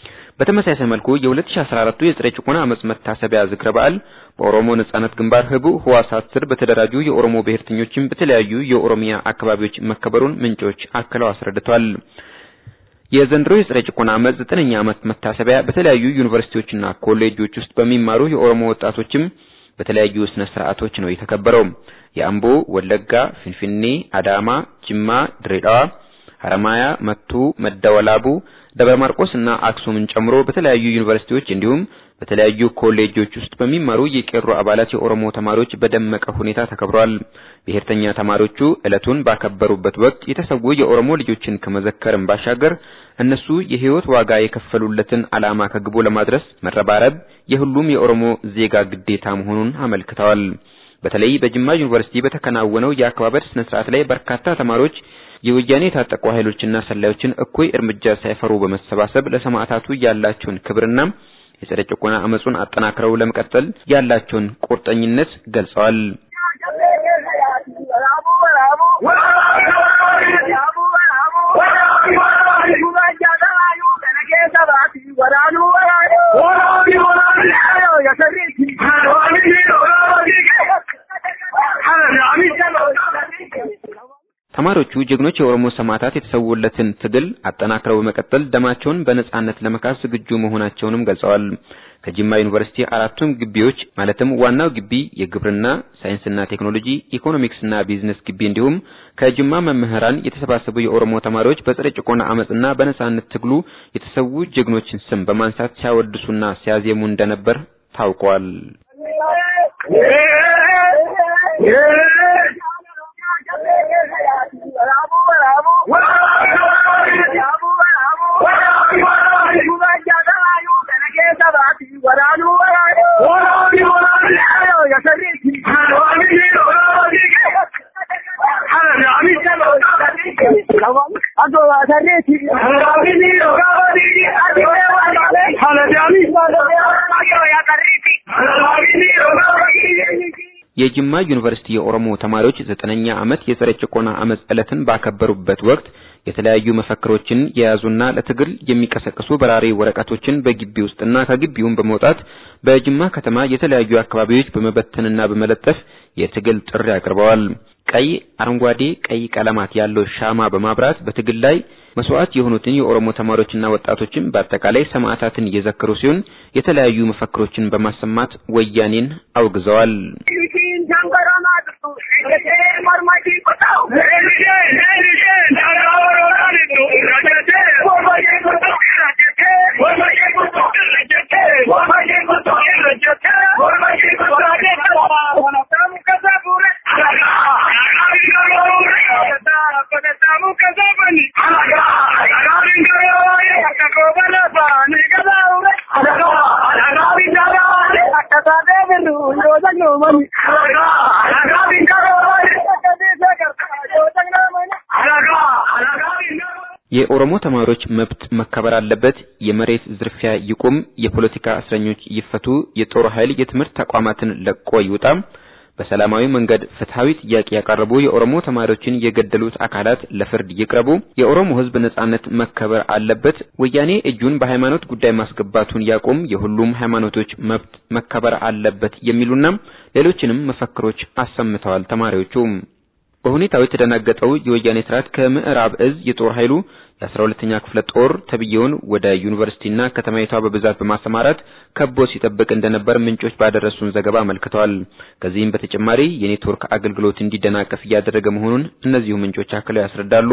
በተመሳሳይ መልኩ የ2014 የፀረ ጭቆና አመጽ መታሰቢያ ዝክረ በዓል በኦሮሞ ነጻነት ግንባር ህቡ ህዋሳት ስር በተደራጁ የኦሮሞ ብሔርተኞችም በተለያዩ የኦሮሚያ አካባቢዎች መከበሩን ምንጮች አክለው አስረድተዋል። የዘንድሮ የፀረ ጭቆና አመጽ ዘጠነኛ ዓመት መታሰቢያ በተለያዩ ዩኒቨርሲቲዎችና ኮሌጆች ውስጥ በሚማሩ የኦሮሞ ወጣቶችም በተለያዩ ስነ ስርዓቶች ነው የተከበረው። የአምቦ፣ ወለጋ፣ ፊንፊኔ፣ አዳማ፣ ጅማ፣ ድሬዳዋ፣ ሐረማያ፣ መቱ፣ መደወላቡ ደብረ ማርቆስ እና አክሱምን ጨምሮ በተለያዩ ዩኒቨርሲቲዎች እንዲሁም በተለያዩ ኮሌጆች ውስጥ በሚማሩ የቄሮ አባላት የኦሮሞ ተማሪዎች በደመቀ ሁኔታ ተከብሯል። ብሔርተኛ ተማሪዎቹ ዕለቱን ባከበሩበት ወቅት የተሰዉ የኦሮሞ ልጆችን ከመዘከርም ባሻገር እነሱ የህይወት ዋጋ የከፈሉለትን ዓላማ ከግቡ ለማድረስ መረባረብ የሁሉም የኦሮሞ ዜጋ ግዴታ መሆኑን አመልክተዋል። በተለይ በጅማ ዩኒቨርሲቲ በተከናወነው የአከባበር ስነ ስርዓት ላይ በርካታ ተማሪዎች የወያኔ የታጠቁ ኃይሎችና ሰላዮችን እኩይ እርምጃ ሳይፈሩ በመሰባሰብ ለሰማዕታቱ ያላቸውን ክብርና የፀረ ጭቆና አመጹን አጠናክረው ለመቀጠል ያላቸውን ቁርጠኝነት ገልጸዋል። ተማሪዎቹ ጀግኖች የኦሮሞ ሰማዕታት የተሰዉለትን ትግል አጠናክረው በመቀጠል ደማቸውን በነጻነት ለመካስ ዝግጁ መሆናቸውንም ገልጸዋል። ከጅማ ዩኒቨርሲቲ አራቱም ግቢዎች ማለትም ዋናው ግቢ የግብርና ሳይንስና ቴክኖሎጂ፣ ኢኮኖሚክስና ቢዝነስ ግቢ እንዲሁም ከጅማ መምህራን የተሰባሰቡ የኦሮሞ ተማሪዎች በጸረ ጭቆና አመጽና በነጻነት ትግሉ የተሰዉ ጀግኖችን ስም በማንሳት ሲያወድሱና ሲያዜሙ እንደነበር ታውቋል። የጅማ ዩኒቨርሲቲ የኦሮሞ ተማሪዎች ዘጠነኛ ዓመት የጸረ ጭቆና አመጽ ዕለትን ባከበሩበት ወቅት የተለያዩ መፈክሮችን የያዙና ለትግል የሚቀሰቅሱ በራሪ ወረቀቶችን በግቢ ውስጥና ከግቢውም በመውጣት በጅማ ከተማ የተለያዩ አካባቢዎች በመበተንና በመለጠፍ የትግል ጥሪ አቅርበዋል። ቀይ፣ አረንጓዴ፣ ቀይ ቀለማት ያለው ሻማ በማብራት በትግል ላይ መስዋዕት የሆኑትን የኦሮሞ ተማሪዎችና ወጣቶችን በአጠቃላይ ሰማዕታትን እየዘከሩ ሲሆን የተለያዩ መፈክሮችን በማሰማት ወያኔን አውግዘዋል። የኦሮሞ ተማሪዎች መብት መከበር አለበት፣ የመሬት ዝርፊያ ይቁም፣ የፖለቲካ እስረኞች ይፈቱ፣ የጦር ኃይል የትምህርት ተቋማትን ለቆ ይውጣ፣ በሰላማዊ መንገድ ፍትሃዊ ጥያቄ ያቀረቡ የኦሮሞ ተማሪዎችን የገደሉት አካላት ለፍርድ ይቅረቡ፣ የኦሮሞ ሕዝብ ነጻነት መከበር አለበት፣ ወያኔ እጁን በሃይማኖት ጉዳይ ማስገባቱን ያቁም፣ የሁሉም ሃይማኖቶች መብት መከበር አለበት የሚሉና ሌሎችንም መፈክሮች አሰምተዋል ተማሪዎቹ። በሁኔታው የተደናገጠው የወያኔ ስርዓት ከምዕራብ እዝ የጦር ኃይሉ የአስራ ሁለተኛ ክፍለ ጦር ተብዬውን ወደ ዩኒቨርሲቲና ከተማይቷ በብዛት በማሰማራት ከቦ ሲጠብቅ እንደነበር ምንጮች ባደረሱን ዘገባ አመልክተዋል። ከዚህም በተጨማሪ የኔትወርክ አገልግሎት እንዲደናቀፍ እያደረገ መሆኑን እነዚሁ ምንጮች አክለው ያስረዳሉ።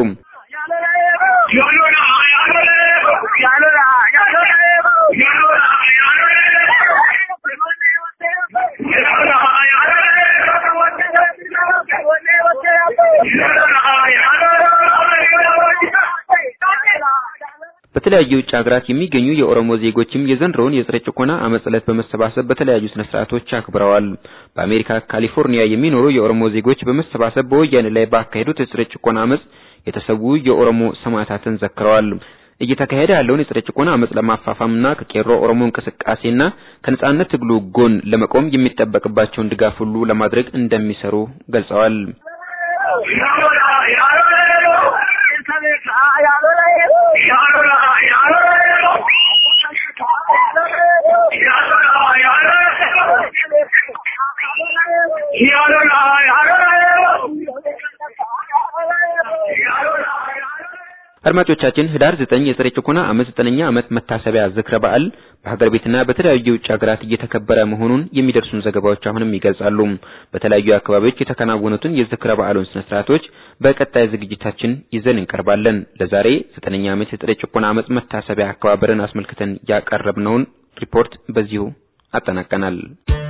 በተለያዩ የውጭ ሀገራት የሚገኙ የኦሮሞ ዜጎችም የዘንድሮውን የጸረ ጭቆና አመጽ ዕለት በመሰባሰብ በተለያዩ ስነ ስርዓቶች አክብረዋል። በአሜሪካ ካሊፎርኒያ የሚኖሩ የኦሮሞ ዜጎች በመሰባሰብ በወያኔ ላይ ባካሄዱት የጸረ ጭቆና አመጽ የተሰዉ የኦሮሞ ሰማዕታትን ዘክረዋል። እየተካሄደ ያለውን የጸረ ጭቆና አመጽ ለማፋፋምና ከቄሮ ኦሮሞ እንቅስቃሴና ከነጻነት ትግሉ ጎን ለመቆም የሚጠበቅባቸውን ድጋፍ ሁሉ ለማድረግ እንደሚሰሩ ገልጸዋል። አድማጮቻችን ህዳር 9 የጸረ ጭቆና አመጽ ዘጠነኛ ዓመት መታሰቢያ ዝክረ በዓል በሀገር ቤትና በተለያዩ የውጭ ሀገራት እየተከበረ መሆኑን የሚደርሱን ዘገባዎች አሁንም ይገልጻሉ። በተለያዩ አካባቢዎች የተከናወኑትን የዝክረ በዓሉን ስነ ስርዓቶች በቀጣይ ዝግጅታችን ይዘን እንቀርባለን። ለዛሬ ዘጠነኛ ዓመት የጸረ ጭቆና አመጽ መታሰቢያ አከባበርን አስመልክተን ያቀረብነውን ሪፖርት በዚሁ አጠናቀናል።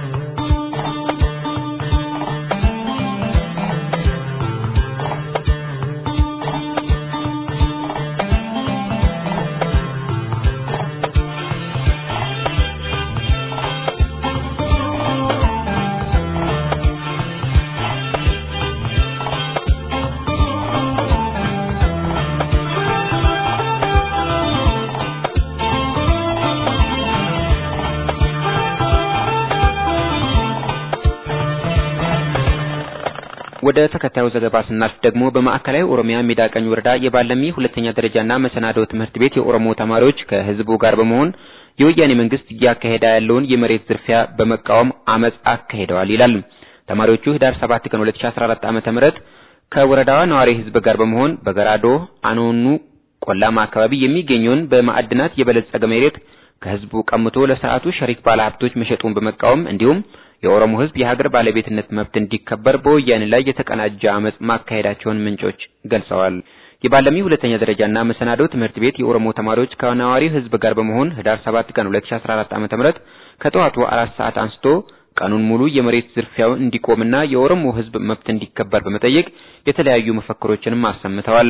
ወደ ተከታዩ ዘገባ ስናልፍ ደግሞ በማዕከላዊ ኦሮሚያ ሜዳ ቀኝ ወረዳ የባለሚ ሁለተኛ ደረጃና መሰናዶ ትምህርት ቤት የኦሮሞ ተማሪዎች ከህዝቡ ጋር በመሆን የወያኔ መንግስት እያካሄደ ያለውን የመሬት ዝርፊያ በመቃወም አመጽ አካሂደዋል ይላል። ተማሪዎቹ ህዳር 7 ቀን 2014 ዓመተ ምህረት ከወረዳዋ ነዋሪ ህዝብ ጋር በመሆን በገራዶ አኖኑ ቆላማ አካባቢ የሚገኘውን በማዕድናት የበለጸገ መሬት ከህዝቡ ቀምቶ ለስርዓቱ ሸሪክ ባለሀብቶች መሸጡን በመቃወም እንዲሁም የኦሮሞ ህዝብ የሀገር ባለቤትነት መብት እንዲከበር በወያኔ ላይ የተቀናጀ አመጽ ማካሄዳቸውን ምንጮች ገልጸዋል። የባለሚ ሁለተኛ ደረጃና መሰናዶ ትምህርት ቤት የኦሮሞ ተማሪዎች ከነዋሪው ህዝብ ጋር በመሆን ህዳር 7 ቀን 2014 ዓ.ም ከጠዋቱ አራት ሰዓት አንስቶ ቀኑን ሙሉ የመሬት ዝርፊያው እንዲቆምና የኦሮሞ ህዝብ መብት እንዲከበር በመጠየቅ የተለያዩ መፈክሮችንም አሰምተዋል።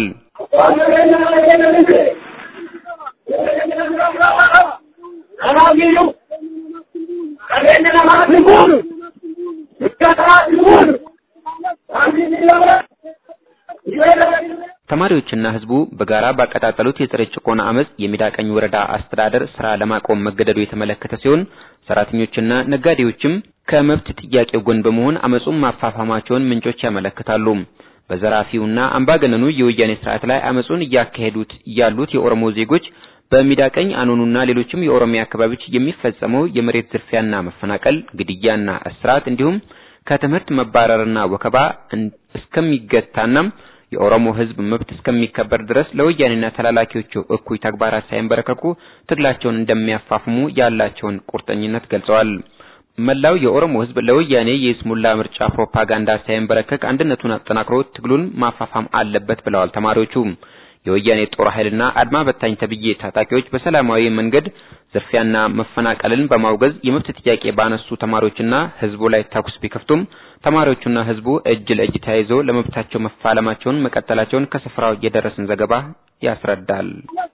ተማሪዎችና ህዝቡ በጋራ ባቀጣጠሉት የጸረ ጭቆና አመጽ የሚዳቀኝ ወረዳ አስተዳደር ስራ ለማቆም መገደዱ የተመለከተ ሲሆን ሰራተኞችና ነጋዴዎችም ከመብት ጥያቄው ጎን በመሆን አመጹን ማፋፋማቸውን ምንጮች ያመለክታሉ። በዘራፊውና አምባገነኑ የወያኔ ስርዓት ላይ አመጹን እያካሄዱት ያሉት የኦሮሞ ዜጎች በሚዳቀኝ አኖኑና ሌሎችም የኦሮሚያ አካባቢዎች የሚፈጸመው የመሬት ዝርፊያና መፈናቀል፣ ግድያና እስራት እንዲሁም ከትምህርት መባረርና ወከባ እስከሚገታና የኦሮሞ ህዝብ መብት እስከሚከበር ድረስ ለወያኔና ተላላኪዎቹ እኩይ ተግባራት ሳይንበረከኩ ትግላቸውን እንደሚያፋፍሙ ያላቸውን ቁርጠኝነት ገልጸዋል። መላው የኦሮሞ ህዝብ ለወያኔ የይስሙላ ምርጫ ፕሮፓጋንዳ ሳይንበረከክ አንድነቱን አጠናክሮ ትግሉን ማፋፋም አለበት ብለዋል ተማሪዎቹ። የወያኔ ጦር ኃይልና አድማ በታኝ ተብዬ ታጣቂዎች በሰላማዊ መንገድ ዝርፊያና መፈናቀልን በማውገዝ የመብት ጥያቄ ባነሱ ተማሪዎችና ህዝቡ ላይ ተኩስ ቢከፍቱም ተማሪዎቹና ህዝቡ እጅ ለእጅ ተያይዞ ለመብታቸው መፋለማቸውን መቀጠላቸውን ከስፍራው የደረሰን ዘገባ ያስረዳል።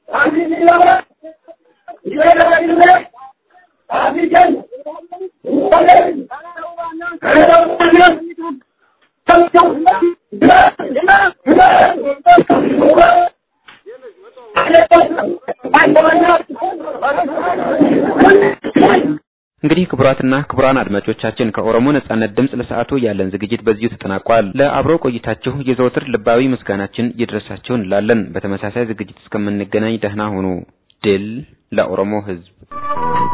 እንግዲህ ክቡራትና ክቡራን አድማጮቻችን ከኦሮሞ ነጻነት ድምፅ ለሰዓቱ ያለን ዝግጅት በዚሁ ተጠናቋል። ለአብሮ ቆይታችሁ የዘወትር ልባዊ ምስጋናችን ይድረሳችሁ እንላለን። በተመሳሳይ ዝግጅት እስከምንገናኝ ደህና ሁኑ። ድል ለኦሮሞ ህዝብ!